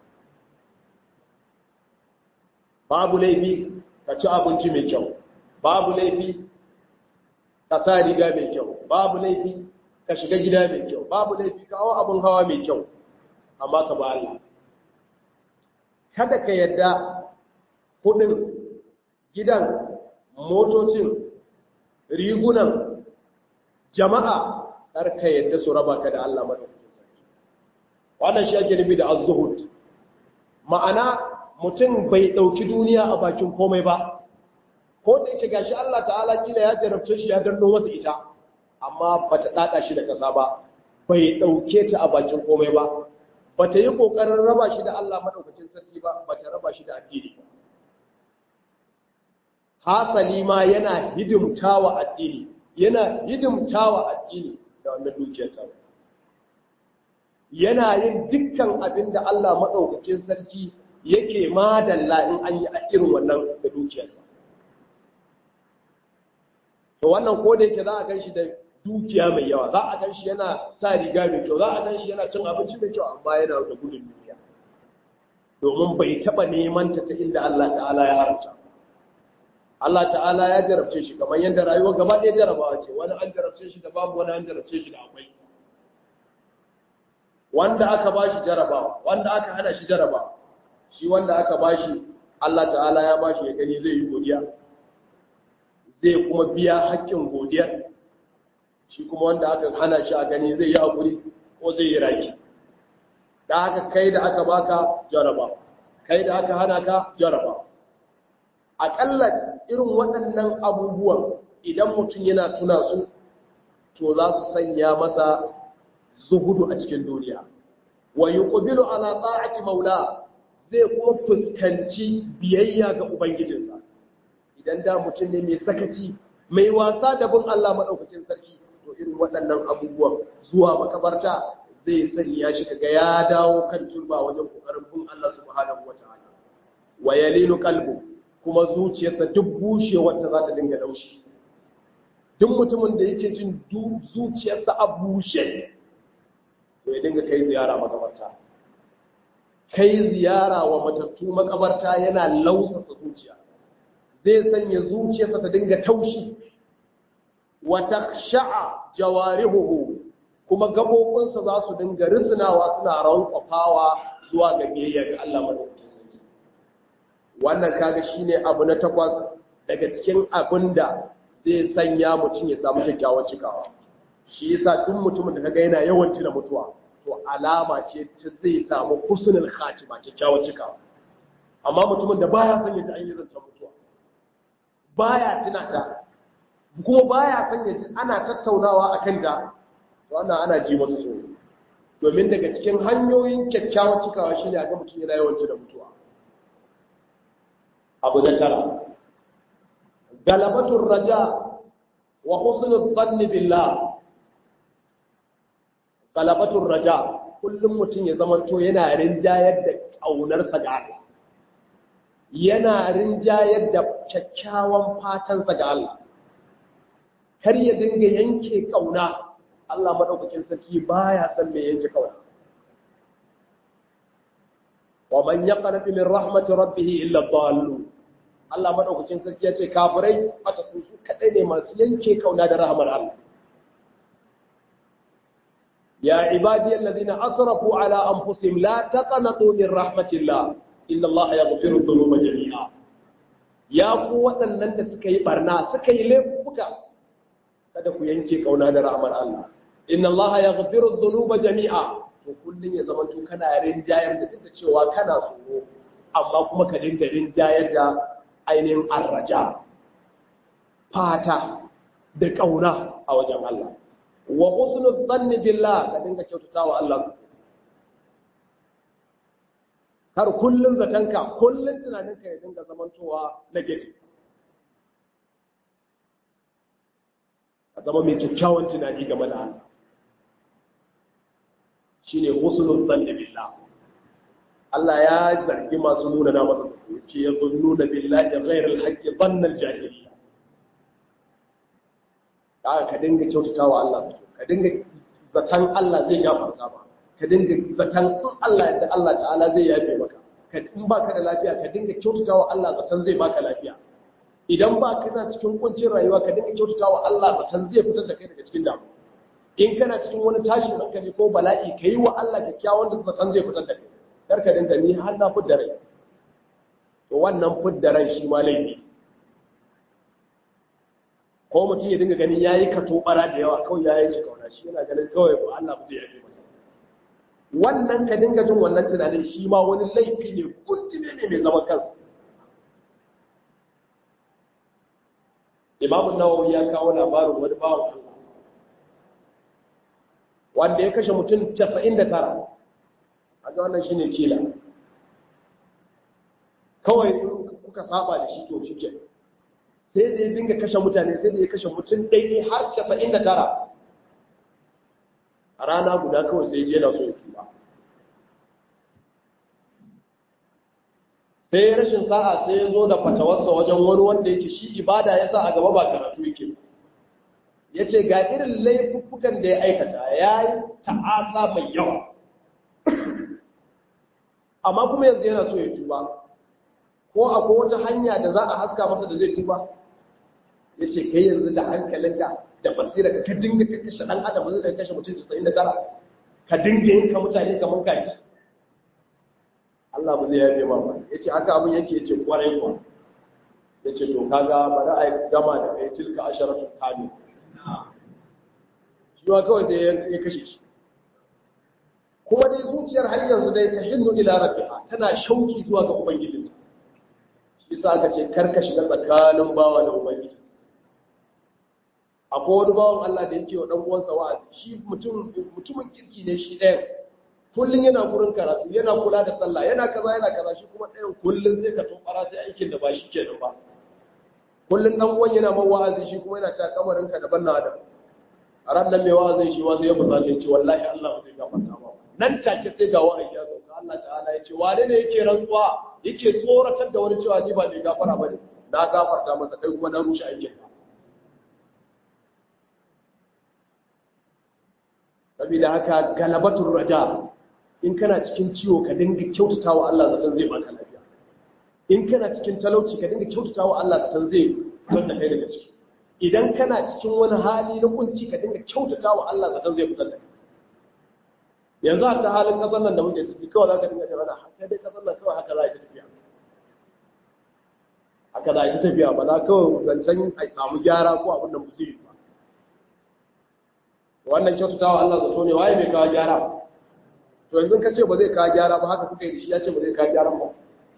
babu laifi ka ci abinci mai kyau babu laifi ka sa riga mai kyau babu laifi ka shiga gida mai kyau babu laifi ka hawa abin hawa mai kyau amma ka ba Allah kada ka yadda kudin gidan motocin rigunan jama'a kar ka yadda su raba ka da Allah madaukakin sarki wannan shi ake nufi da az-zuhud ma'ana mutum bai dauki duniya a bakin komai ba ko da yake gashi Allah ta'ala kila ya jarabce shi ya danno masa ita amma bata dada shi da kasa ba bai dauke ta a bakin komai ba bata yi kokarin raba shi da Allah madaukakin sarki ba bata raba shi da addini ba hasali ma yana hidimtawa addini yana hidimtawa addini da wannan dukiyar ta yana yin dukkan abin da Allah madaukakin sarki yake madalla in an yi a irin wannan da dukiyarsa to wannan ko da yake za a ganshi da dukiya mai yawa za a ganshi yana sa riga mai kyau za a ganshi yana cin abinci mai kyau amma yana da gudun duniya domin bai taba neman ta ta inda Allah ta'ala ya haramta Allah ta'ala ya jarabce shi kamar yadda rayuwar gaba ɗaya jarabawa ce wani an jarabce shi da babu wani an jarabce shi da akwai wanda aka ba shi jarabawa wanda aka hana shi jarabawa shi wanda aka ba shi Allah ta'ala ya ba shi ya gani zai yi godiya zai kuma biya haƙƙin godiya shi kuma wanda aka hana shi a gani zai yi haƙuri ko zai yi raki da haka kai da aka baka jaraba kai da aka hana ka jaraba aƙalla irin waɗannan abubuwan idan mutum yana tuna su to za su sanya masa zuhudu a cikin duniya wa yuqbilu ala ta'ati maula zai kuma fuskanci biyayya ga ubangijinsa idan da mutum ne mai sakaci mai wasa da bin Allah madaukakin sarki to irin waɗannan abubuwan zuwa makabarta zai sanya shi kaga ya dawo kan turba wajen kokarin bin Allah subhanahu wataala wa yalinu qalbu kuma zuciyarsa duk bushewar ta za ta dinga daushi duk mutumin da yake jin zuciyarsa a bushe to ya dinga kai ziyara makabarta kai ziyara wa matattu makabarta yana lausasa zuciya zai sanya zuciyarsa ta dinga taushi wa takhsha'a jawarihuhu kuma gabobinsa za su dinga risnawa suna rankwafawa zuwa ga biyayya ga Allah madaukakin sarki wannan kaga shine abu na takwas daga cikin abinda zai sanya mutum ya samu kyakkyawar cikawa shi yasa duk mutumin da kaga yana yawan tuna mutuwa to alama ce ta zai samu husnul khatima kyakkyawar cikawa amma mutumin da baya son ya ji an yi zancen mutuwa baya tuna ta kuma baya son ya ji ana tattaunawa akan ta to wannan ana ji masa tsoro domin daga cikin hanyoyin kyakkyawar cikawa shine a ga mutum yana yawan tuna mutuwa abu na tara galabatun raja wa husnul dhanni billah galabatun raja kullum mutum ya zamanto yana rinjayar da ƙaunarsa ga Allah yana rinjayar da kyakkyawan fatansa ga Allah kar ya dinga yanke ƙauna Allah madaukakin sarki baya san me yanke ƙauna wa man yaqnatu min rahmati rabbih illa dhallu Allah madaukakin sarki ya ce kafirai ata su kadai ne masu yanke ƙauna da rahmar Allah يا عبادي الذين أسرفوا على أنفسهم لا تقنطوا من رحمة الله إن الله يغفر الذنوب جميعا يا قوة لن تسكي برنا سكي لفك kada ku yanke kauna da rahmar Allah inna Allah yaghfiru dhunuba jami'a to kullun ya zama to kana rinjayar da duk cewa kana tsoro amma kuma ka dinga rinjayar da ainihin arraja fata da kauna a wajen Allah wa husnul dhanni billah ka dinga kyautatawa Allah kar kullun zatanka kullun tunaninka ya dinga zamantowa negative a zama mai kyakkyawan tunani game da Allah shine husnul dhanni billah Allah ya zargi masu nuna na masa ce ya nuna billahi ghairal haqqi dhanna al-jahiliyya ka ka dinga kyautatawa Allah ka dinga zatan Allah zai gafarta ba ka dinga zatan in Allah yadda Allah ta'ala zai yafe maka ka in baka da lafiya ka dinga kyautatawa Allah zatan zai baka lafiya idan ba kana cikin kuncin rayuwa ka dinga kyautatawa Allah zatan zai fitar da kai daga cikin damu in kana cikin wani tashin hankali ko bala'i ka yi wa Allah kyakkyawan da zatan zai fitar da kai kar ka dinga ni har na fidda rai to wannan fidda ran shi ma laifi ko mutum ya dinga ganin yayi kato bara da yawa kawai yayi ci kauna shi yana ganin kawai ba Allah ba zai yafe masa wannan ka dinga jin wannan tunanin shi ma wani laifi ne kuntine ne mai zaman kansa Imam Nawawi ya kawo labarin wani bawan Allah wanda ya kashe mutum 99 aga wannan shine kila kawai kuka saba da shi to shike sai da ya dinga kashe mutane sai da ya kashe mutum ɗaiɗai har 99 a rana guda kawai sai je na so ya tuba sai rashin sa'a sai ya zo da fatawarsa wajen wani wanda yake shi ibada ya sa a gaba ba karatu yake ya ce ga irin laifukan da ya aikata ya yi ta'asa mai yawa amma kuma yanzu yana so ya tuba ko akwai wata hanya da za a haska masa da zai tuba ya ce kai yanzu da hankalinka da basira ka dinga ka kashe ɗan adam zai da kashe mutum 99 ka dinga yin ka mutane kamar kaji Allah ba zai yafe ma ba ya ce haka abin yake ya ce kwarai kuwa ya ce to kaga ba za a yi gama da kai tilka asharatun kamil shi ma kawai sai ya kashe shi kuma dai zuciyar har yanzu dai ta hinnu ila rabbiha tana shauki zuwa ga ubangijinta shi sa aka ce karka shiga tsakanin bawa da ubangiji akwai wani bawan Allah da yake wa dan uwansa wa'azi shi mutum mutumin kirki ne shi ɗayan kullun yana gurin karatu yana kula da sallah yana kaza yana kaza shi kuma ɗayan kullun sai ka tofara sai aikin da ba shi kenan ba kullun dan uwan yana man wa'azi shi kuma yana ta kamarin ka daban na adam a ran nan mai wa'azin shi ma sai ya fusace ce wallahi Allah ba zai gafarta ba nan take sai ga wa'ayi ya sauka Allah ta'ala ya ce wane ne yake rantsuwa yake tsoratar da wani cewa ni ba mai gafara bane na gafarta masa kai kuma na rushe aikin ka saboda haka galabatul raja in kana cikin ciwo ka dinga kyautatawa Allah zaton zai baka lafiya in kana cikin talauci ka dinga kyautatawa Allah zaton zai fitar da kai daga ciki idan kana cikin wani hali na kunci ka dinga kyautatawa Allah zaton zai fitar da kai yanzu a ta halin kasar nan da muke ciki kawai za ka dinga tana haka dai kasar nan kawai haka za a yi tafiya haka za a yi tafiya ba za kawai zancen a samu gyara ko abin da mu zai ba wannan kyautatawa Allah zato ne waye mai kawo gyara to yanzu ka ce ba zai kawo gyara ba haka kuka yi da shi ya ce ba zai kawo gyara ba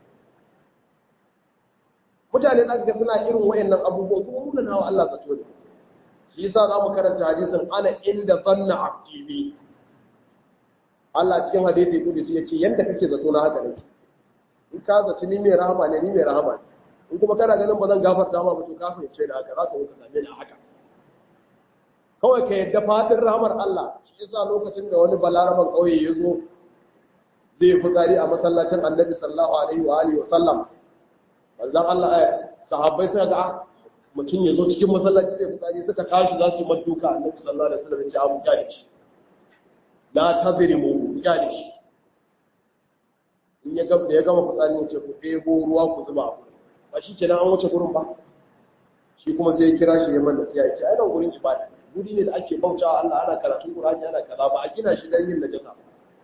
mutane za ga suna irin wayannan abubuwan kuma muna nawa Allah zato ne shi yasa za mu karanta hadisin ana inda zanna abdi bi Allah cikin hadisi kudus ya ce yanda kake zato na haka nake in ka zaci ni mai rahama ne ni mai rahama ne in kuma kana ganin ba zan gafarta ma ba to ka fahimce da haka za ka zo ka same ni a haka kawai ka yadda fadin rahamar Allah shi yasa lokacin da wani balaraban kauye ya zo zai fitsari a masallacin annabi sallallahu alaihi wa alihi wa sallam manzon Allah sahabbai suka ga mutum ya zo cikin masallaci zai fitsari suka tashi za su yi maduka annabi sallallahu alaihi wa sallam ya ce abu kyale shi la tazrimu kyale shi in ya gama da ya gama fitsari ya ce ku ɗebo ruwa ku zuba a gurin ba shi kenan an wuce gurin ba shi kuma sai ya kira shi ya man da sai ya ce ai nan gurin ibada guri ne da ake bauta Allah ana karatun Qur'ani ana kaza ba a gina shi dan yin najasa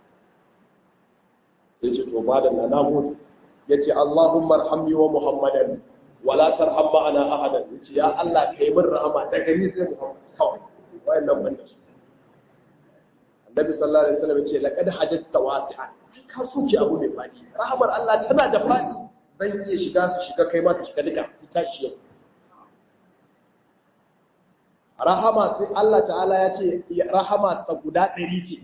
sai ce to bada na namu yace Allahumma arhamni wa Muhammadan wala tarham ma'ana ahadan yace ya Allah kai min rahama daga ni sai Muhammad kawai wayannan banda su Annabi sallallahu alaihi wasallam yace laqad hajjata wasi'an ka soke abu mai fadi rahamar Allah tana da fadi zan iya shiga su shiga kai ma ka shiga duka ita shi yau rahama sai Allah ta'ala ya ce rahama ta guda ɗari ce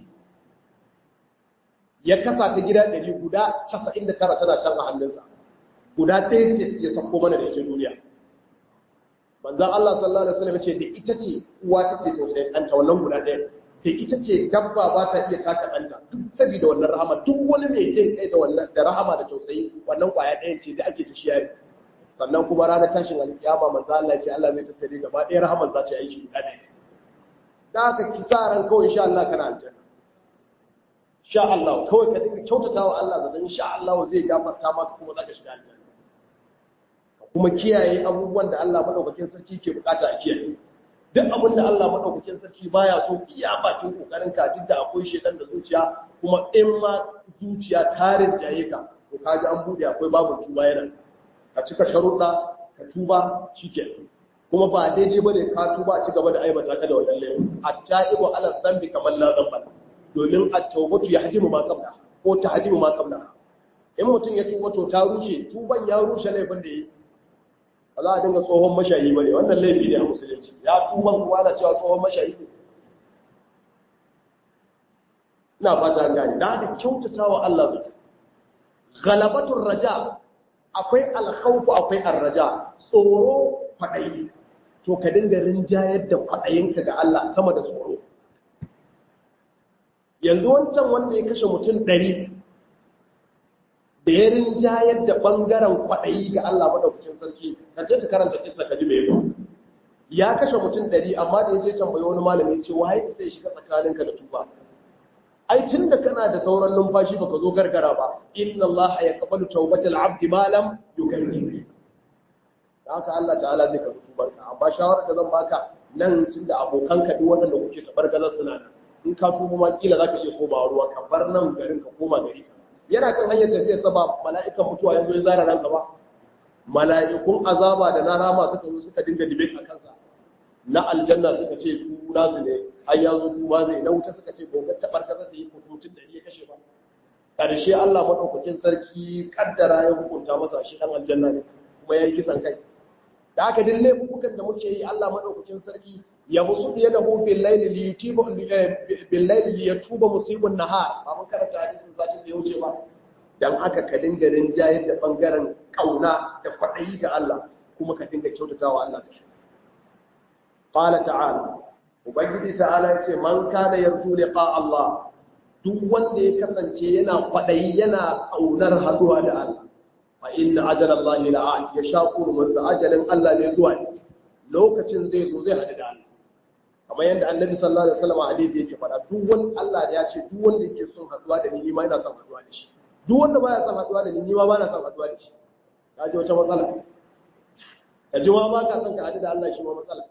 ya kasa ta gida ɗari guda casa'in da tara tana can a hannunsa guda ɗaya ce ya sako mana da ita duniya manzan Allah sallallahu alaihi wasallam ce da ita ce uwa take tausayin ɗanta wannan guda ɗaya da ita ce dabba ba ta iya taka ɗanta duk saboda wannan rahama duk wani mai jin kai da wannan da rahama da tausayi wannan kwaya ɗaya ce da ake ta shiyari sannan kuma ranar tashin alkiyama manzo Allah ya ce Allah zai tattare gaba ɗaya rahaman za ta yi aiki guda ɗaya da haka ki sa ran kawai insha Allah kana aljanna insha Allah kawai ka dinga kyautatawa Allah da insha Allah zai gafarta maka kuma zaka shiga aljanna kuma kiyaye abubuwan da Allah madaukakin sarki ke bukata a kiyaye duk abin da Allah madaukakin sarki baya so iya bakin kokarin ka duk da akwai shedan da zuciya kuma in ma zuciya tarin jaye ka to kaji an bude akwai babu tuba yana ka cika sharuɗa ka tuba shikenan kuma ba daidai bane ka tuba a ci gaba da aibata ka da wannan laifin at-taibu ala dhanbi kamar la dhanba domin at-tawbatu yahdimu ma qabla ko tahdimu ma qabla in mutum ya tuba to ta rushe tuban ya rushe laifin da yi ba za a dinga tsohon mashayi ba ne wannan laifi ne a musulunci ya tuban kuma na cewa tsohon mashayi ne ina fata gani da haka kyautata wa Allah zuci galabatun raja akwai alkhawfu akwai arraja tsoro kwaɗayi to ka dinga rinjayar da kwaɗayinka ga Allah sama da tsoro yanzu wancan wanda ya kashe mutum ɗari da ya rinjayar da ɓangaren kwaɗayi ga Allah maɗaukakin sarki ka je ka karanta kisa ka ji mai yau ya kashe mutum ɗari amma da ya je tambayi wani malami ce waye sai shiga tsakaninka da tuba ai tun da kana da sauran numfashi baka zo gargara ba inna Allah ya qabalu tawbatal abdi ma lam yukarrir haka Allah ta'ala zai karɓi tubarka amma shawarar da zan baka nan tun da abokanka duk wanda kuke tabargazar suna nan in ka tuba ma kila zaka iya komawa ruwa ka bar nan garin ka koma gari yana kan hanyar tafiya sa ba mala'ikan mutuwa yanzu ya zara ransa ba mala'ikun azaba da na rama suka zo suka dinga dibe a kansa na aljanna suka ce su nasu ne ai ya zo tuba zai na wuta suka ce gobe ta barka za ta yi mutum da ya kashe ba karshe Allah madaukakin sarki kaddara ya hukunta masa shi dan aljanna ne kuma yayi kisan kai da haka duk laifukan da muke yi Allah madaukakin sarki ya musu biye da hu bil layli li yutiba bil layli li yatuba musibun nahar ba mun karanta hadisin zaki da yauce ba dan haka ka dinga rinjayar da bangaren kauna da kwadayi ga Allah kuma ka dinga kyautatawa Allah da shi qala ta'ala ubangiji ta'ala yace man kana yarju liqa Allah duk wanda ya kasance yana kwadayi yana kaunar haduwa da Allah fa inna ajalallahi la'at ya shaquru man ajalin Allah ne zuwa lokacin zai zo zai hadu da Allah kamar yadda annabi sallallahu alaihi wasallam hadisi yake faɗa duk wani Allah ya ce duk wanda yake son haduwa da ni ni ma ina son haduwa da shi duk wanda baya son haduwa da ni ni ma ba na son haduwa da shi ka ji wata matsala ka ji ma ba ka son ka hadu da Allah shi ma matsala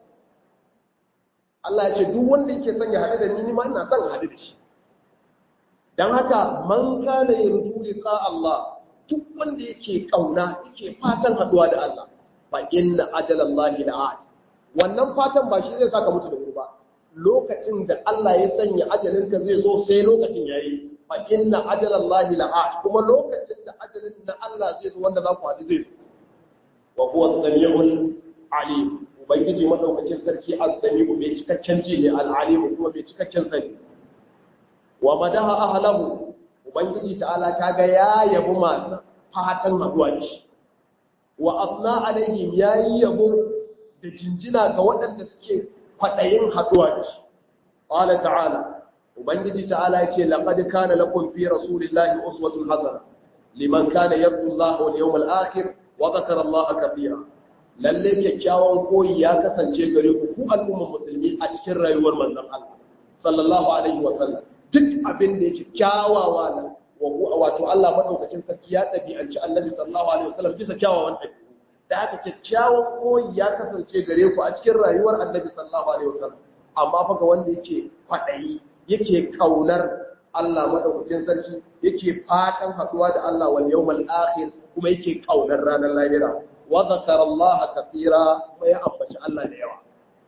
Allah ya ce duk wanda yake son ya hadu da ni ni ma ina son hadu da shi dan haka man kana yarju liqa Allah duk wanda yake kauna yake fatan haduwa da Allah fa inna ajalallahi la'at wannan fatan ba shi zai saka mutu da wuri ba lokacin da Allah ya sanya ajalinka zai zo sai lokacin yayi fa inna ajalallahi la'at kuma lokacin da ajalin na Allah zai zo wanda za ku haɗu zai zo wa huwa samiul alim ubangiji madaukakin sarki as-sami'u bai cikakken ji ne al-alim kuma bai cikakken sani wa madaha ahlahu ubangiji ta'ala kaga ya yabi masu fatan haɗuwa da shi wa asna alaihim yayi yabo da jinjina ga waɗanda suke kwaɗayin haɗuwa da shi. Ƙwala ta'ala, Ubangiji ta'ala ya ce, laƙad kana lakum fi rasulillahi uswatun hasana liman kana yarju Allah wal yawmal akhir wa dhakara Allah kathira. Lalle kyakkyawan koyi ya kasance gare ku ku al'umman musulmi a cikin rayuwar manzon Allah sallallahu alaihi wa sallam. Duk abin da yake kyawawa na wato Allah madaukakin sarki ya ɗabi'anci Annabi sallallahu alaihi wa sallam bisa kyawawan ɗabi'u. da haka kyakkyawan koyi ya kasance gare ku a cikin rayuwar annabi sallallahu alaihi wasallam amma fa ga wanda yake kwadayi yake kaunar Allah madaukakin sarki yake fatan haduwa da Allah wal yawmal akhir kuma yake kaunar ranar lahira wa zakara Allah kathira kuma ya ambaci Allah da yawa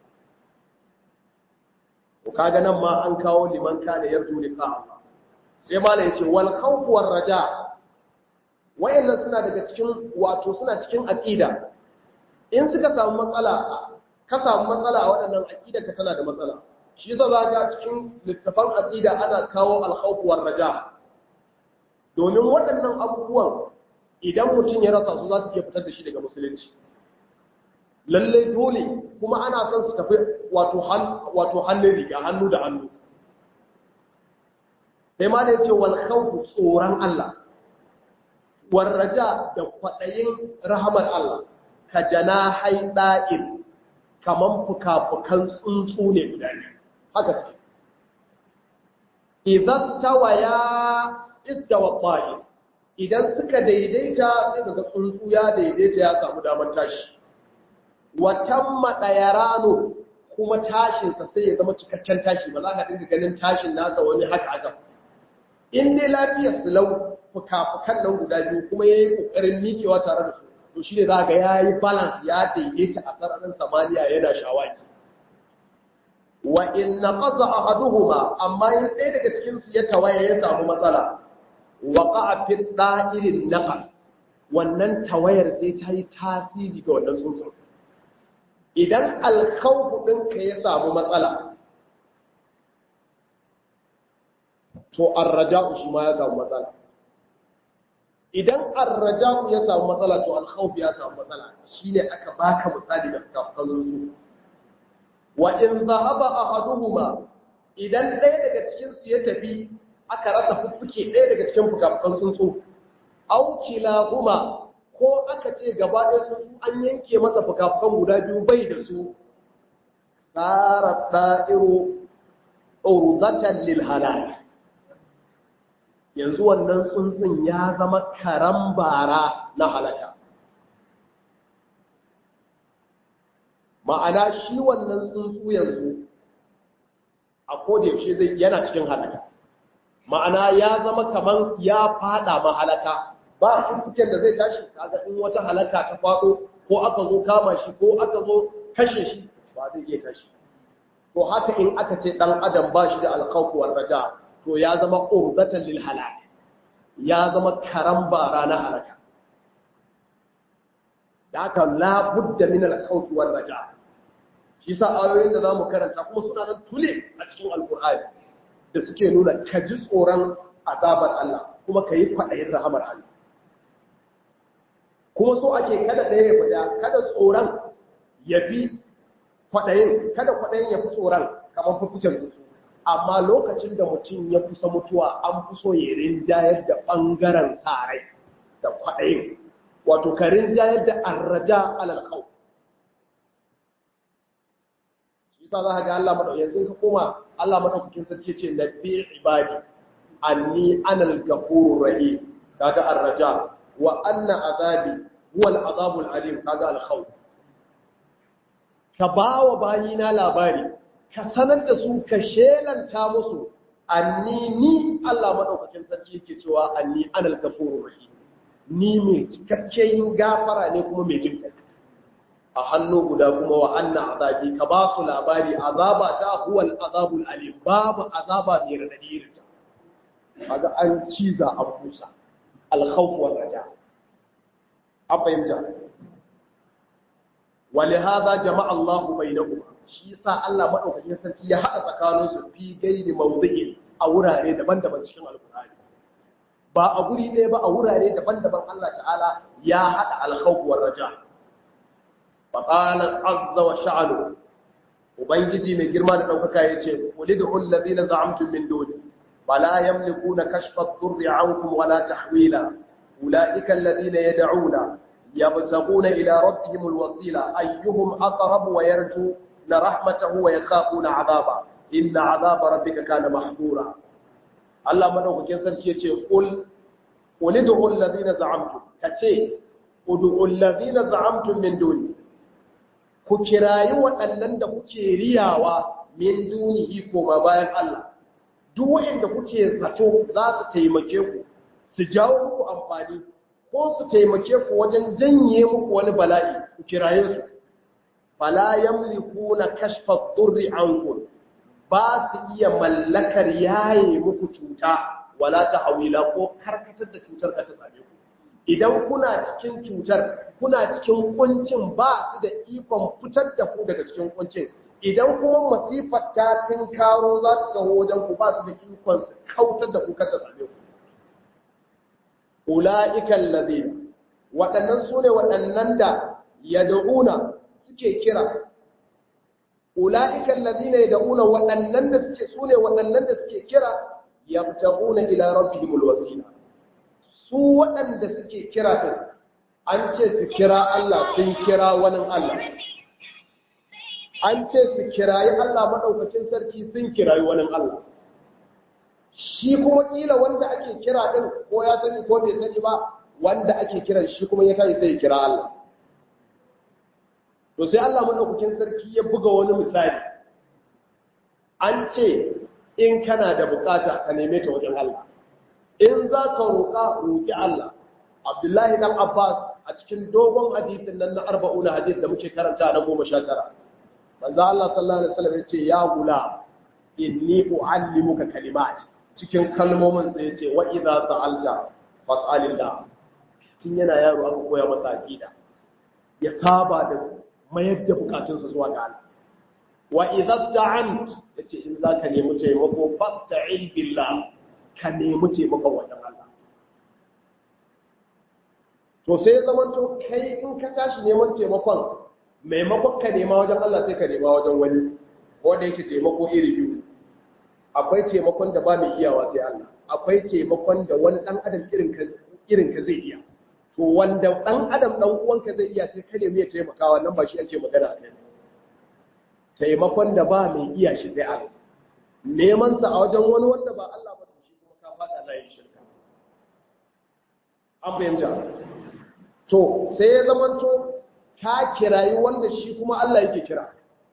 to kaga nan ma an kawo liman kana yarju liqa Allah sai malai yace wal khawf war raja wayannan suna daga cikin wato suna cikin aqida in suka samu matsala ka samu matsala a waɗannan aqida ka tana da matsala shi yasa za ka cikin littafan aqida ana kawo al-khawf war raja domin waɗannan abubuwan idan mutum ya rasa su za su iya fitar da shi daga musulunci lalle dole kuma ana son su tafi wato wato hannun riga hannu da hannu sai ma da yace wal khawf tsoron Allah warraja da kwaɗayin rahamar Allah ka janahai da'il kaman fuka-fukan tsuntsu ne guda biyu haka ce idan tawaya istawa ta'il idan suka daidaita sai daga tsuntsu ya daidaita ya samu damar tashi watan maɗayarano kuma tashinsa sai ya zama cikakken tashi ba za ka dinga ganin tashin nasa wani haka haka in dai lafiyar su lau fuka-fukan nan guda biyu kuma ya yi ƙoƙarin miƙewa tare da su to shi ne za ga ya yi balance ya daidaita a sararin samaniya yana shawaki wa in na ƙasa a haduhuma amma yin ɗaya daga cikinsu ya tawaye ya samu matsala waƙa a fi ɗa'irin naƙas wannan tawayar sai ta yi tasiri ga wannan tsuntsun idan alkhawfu ɗinka ya samu matsala to arraja'u shi ma ya samu matsala idan arraja'u ya samu matsala to alkhawfu ya samu matsala shine aka baka misali da kafkan tsuntsu wa in zahaba ahaduhuma idan ɗaya daga cikin su ya tafi aka rasa fuffuke ɗaya daga cikin fukafukan tsuntsu au kilahuma ko aka ce gaba ɗaya tsuntsu an yanke masa fukafukan guda biyu bai da su tsara da'iru urdatan lil halal yanzu wannan tsuntsun ya zama karan bara na halaka ma'ana shi wannan tsuntsu yanzu a kodayaushe zai yana cikin halaka ma'ana ya zama kaman ya fada mahalaka ba fuffuken da zai tashi kaga in wata halaka ta faɗo ko aka zo kama shi ko aka zo kashe shi ba zai iya tashi to haka in aka ce dan adam ba shi da alkhawfu war raja to ya zama urdatan lil halak ya zama karan bara na halaka da haka la budda min alkhawfi war raja shi sa ayoyin da zamu karanta kuma suna nan tule a cikin alqur'ani da suke nuna ka ji tsoron azabar Allah kuma ka yi kwaɗayin rahamar Allah kuma so ake kada ɗaya ya fada kada tsoron ya fi kwaɗayin kada kwaɗayin ya fi tsoron kamar fufucin mutu amma lokacin da mutum ya kusa mutuwa an fi so ya rinjayar da ɓangaren tsarai da kwaɗayin wato ka rinjayar da arraja alal khawf shi sa za ka ga Allah madau yanzu ka koma Allah madaukakin sarki ce nabi ibadi anni anal ghafurur rahim kaga arraja wa anna azabi huwa al-azabul alim kaga al-khawf ka bawa bayina labari ka sanar da su ka shelanta musu anni ni Allah madaukakin sarki yake cewa anni anal ghafurur rahim ni mai cikakken gafara ne kuma mai jin a hannu guda kuma wa anna azabi ka ba su labari azaba ta huwa al-azabul alim babu azaba mai radadi irin ta kaga an ciza an busa al-khawf wal raja an fahimta ولهذا جمع الله بينهما shi yasa Allah madaukakin sarki ya haɗa tsakanin su fi gairi mawdu'in a wurare daban-daban cikin alkur'ani ba a guri ɗaya ba a wurare daban-daban Allah ta'ala ya haɗa alkhawf war raja fa qala azza wa sha'anu ubangiji mai girma da daukaka yace ulidu allazina za'amtum min duni fala yamlikuna kashfa ad-durri 'ankum wala tahwila ulaika allazina yad'una يبتغون إلى ربهم الوسيلة أيهم أقرب ويرجون رحمته ويخافون عذابه إن عذاب ربك كان محظورا الله مدوك كنسان كيتي قل قل ادعوا الذين زعمتم كتي ادعوا الذين زعمتم من دوني ku kirayi waɗannan da kuke riyawa min dunihi koma bayan Allah duk wanda kuke zato za su taimake ku su jawo muku amfani ko su taimake ku wajen janye muku wani bala'i ku kiraye su fala yamlikuna kashfa durri ankum ba su iya mallakar yaye muku cuta wala tahwila ko karkatar da cutar ka ta same ku idan kuna cikin cutar kuna cikin kuncin ba su da ikon fitar da ku daga cikin kuncin idan kuma masifar ta tinkaro za su kawo wajen ku ba su da ikon kautar da ku ka ta same ku ula'ikan lazina waɗannan su ne waɗannan da ya da'una suke kira ula'ikan lazina ya da'una waɗannan da suke su ne waɗannan da suke kira ya tabuna ila rabbihimul wasila su waɗanda suke kira ɗin an ce su kira Allah sun kira wani Allah an ce su kirayi Allah maɗaukacin sarki sun kirayi wani Allah shi kuma ƙila wanda ake kira ɗin ko ya sani ko bai sani ba wanda ake kiran shi kuma ya tashi sai ya kira Allah to sai Allah maɗaukacin sarki ya buga wani misali an ce in kana da bukata ka neme ta wajen Allah in za ka roƙa roƙi Allah Abdullahi dan Abbas a cikin dogon hadisin nan na arba'una hadis da muke karanta na goma sha tara manzo Allah sallallahu alaihi wasallam yace ya gula inni uallimuka kalimat cikin kalmomin sai yace wa idza sa'alta fas'alillah tun yana yaro aka koya masa aqida ya saba da mayar da bukatunsa zuwa ga Allah wa idza ta'ant yace in zaka nemi taimako fasta'in billah ka nemi taimakon wajen Allah to sai zamanto kai in ka tashi neman taimakon maimakon ka nema wajen Allah sai ka nema wajen wani wanda yake taimako iri biyu akwai taimakon da ba mai iyawa sai Allah akwai taimakon da wani dan adam irin ka irin ka zai iya to wanda dan adam dan uwanka zai iya sai ka nemi ya taimaka wannan ba shi ake magana a kai taimakon da ba mai iya shi sai Allah neman sa a wajen wani wanda ba Allah ba to shi kuma ka fada layin shirka an fahimta to sai ya zamanto ka kirayi wanda shi kuma Allah yake kira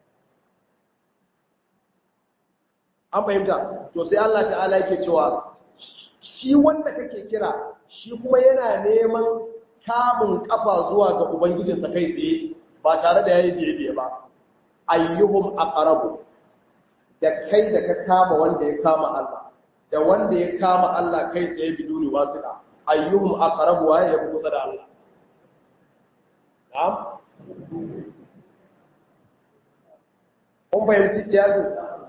an fahimta to sai Allah ta'ala yake cewa shi wanda kake kira shi kuma yana neman kamun kafa zuwa ga ubangijinsa kai tsaye ba tare da yayi biye ba ayyuhum aqrabu da kai da ka kama wanda ya kama Allah da wanda ya kama Allah kai tsaye biduni wasiqa ayyuhum aqrabu wa ya kusa da Allah na'am kun fahimci kiyasin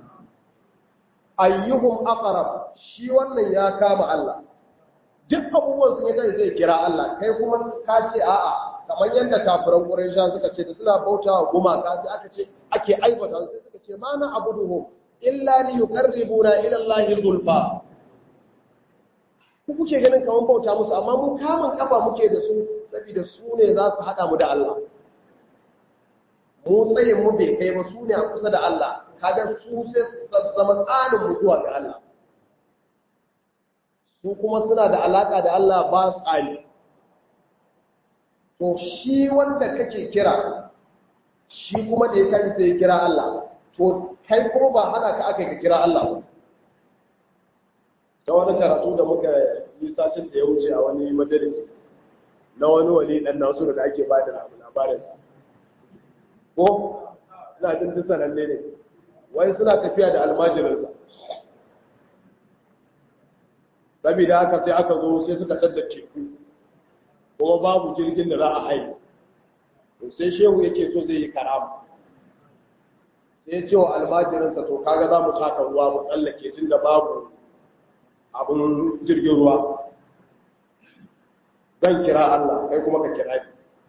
ayyuhum aqrab shi wannan ya kama Allah duk abubuwan sun yi kai zai kira Allah kai kuma ka ce a'a kamar yadda kafiran Quraysha suka ce da suna bautawa gumaka sai aka ce ake aibata sai suka ce ma na abuduhum illa li yuqarribuna ila Allah zulfa ku kuke ganin kaman bauta musu amma mu kamun kafa muke da su saboda su ne za su hada mu da Allah mu tsayin mu bai kai ba su ne a kusa da Allah kaga su sai su zama tsanin mutuwa ga Allah su kuma suna da alaka da Allah ba tsari to shi wanda kake kira shi kuma da ya tashi sai ya kira Allah to kai kuma ba hana ka aka ka kira Allah ba ta wani karatu da muka yi satin da ya wuce a wani majalisi na wani wali dan nasu da ake ba da labarinsa ko ina jin duk sananne ne wai suna tafiya da almajirinsa saboda haka sai aka zo sai suka tadda teku kuma babu jirgin da za a haihu to sai shehu yake so zai yi karama sai ya ce wa almajirinsa to kaga za mu taka ruwa mu tsallake tun da babu abin jirgin ruwa zan kira Allah kai kuma ka kira ni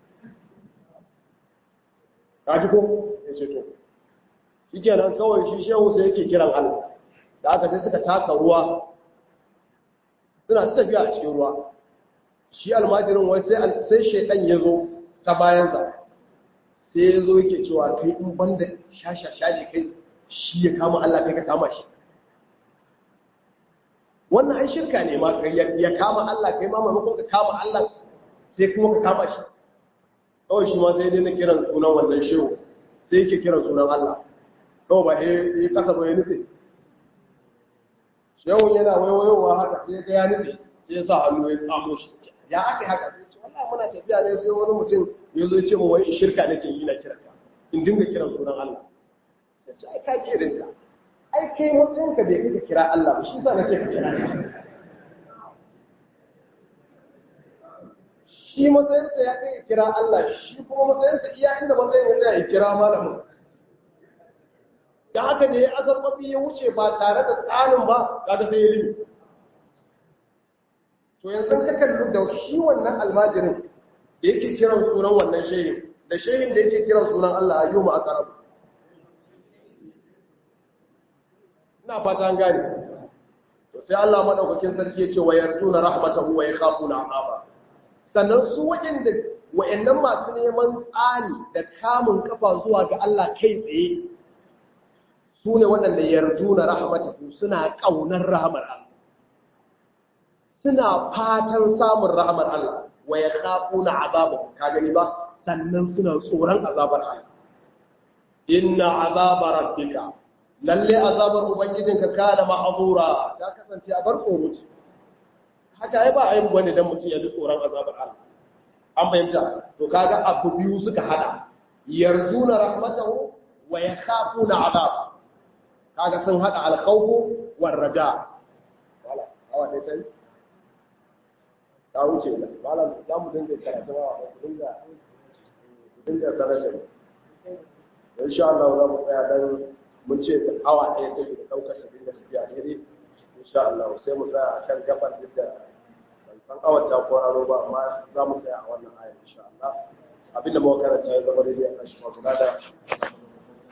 ka ji ko ya ce to shi kenan kawai shi shehu sai yake kiran Allah da aka sai suka taka ruwa suna ta tafiya a cikin ruwa shi almajirin wai sai shaidan ya zo ta bayansa sai ya zo yake cewa kai in banda shashasha ne kai shi ya kama Allah kai ka kama shi wannan ai shirka ne ma ya kama Allah kai ma maimakon ka kama Allah sai kuma ka kama shi kawai shi ma sai dai na kiran sunan wannan shehu sai yake kiran sunan Allah kawai ba ya kasa ba ya nufi shehun yana waiwayowa haka sai ga ya nufi sai ya sa hannu ya tsamo shi ya aka haka sai ce wallahi muna tafiya ne sai wani mutum ya zo ya ce mu wai shirka nake yi na kiranka in dinga kiran sunan Allah sai ce ai ka kirinta ai kai mutunka bai kai ka kira Allah ba shi sa nace ka kira shi matsayinsa ya kai kira Allah shi kuma matsayinsa iya inda matsayin ya ya kira malamin da haka da ya azarbabi ya wuce ba tare da tsarin ba kaga sai ya limi to yanzu ka kalli da shi wannan almajirin da yake kiran sunan wannan shehin da shehin da yake kiran sunan Allah ayyuma aqrab ina fata an gane to sai Allah madaukakin sarki ya ce wa yarjuna rahmatahu wa yakhafuna azaba sannan su waɗanda wa'annan masu neman tsani da kamun kafa zuwa ga Allah kai tsaye su ne waɗanda yarju na rahmatahu suna ƙaunar rahmar Allah suna fatan samun rahmar Allah wa ya kafu na azabar ka gani ba sannan suna tsoron azabar Allah inna azabar rabbika lalle azabar ubangijinka kana ma'azura ta kasance a bar tsoro ce haka ai ba a yi wani dan mutum ya ji tsoron azabar Allah an fahimta to kaga abu biyu suka hada yarjuna rahmatahu wa yakhafuna azab kaga sun hada al-khawfu war raja wala awa dai sai ta wuce da malam za mu dinga karatu wa ku dinga ku dinga sanar da insha Allah za mu tsaya dan mun ce awa ɗaya sai da daukar shi dinga tafiya daidai insha Allah sai mu tsaya akan gabar da ban san awar ta ko aro ba amma za mu tsaya a wannan ayar insha Allah abinda muka karanta ya zama daidai a shi ma da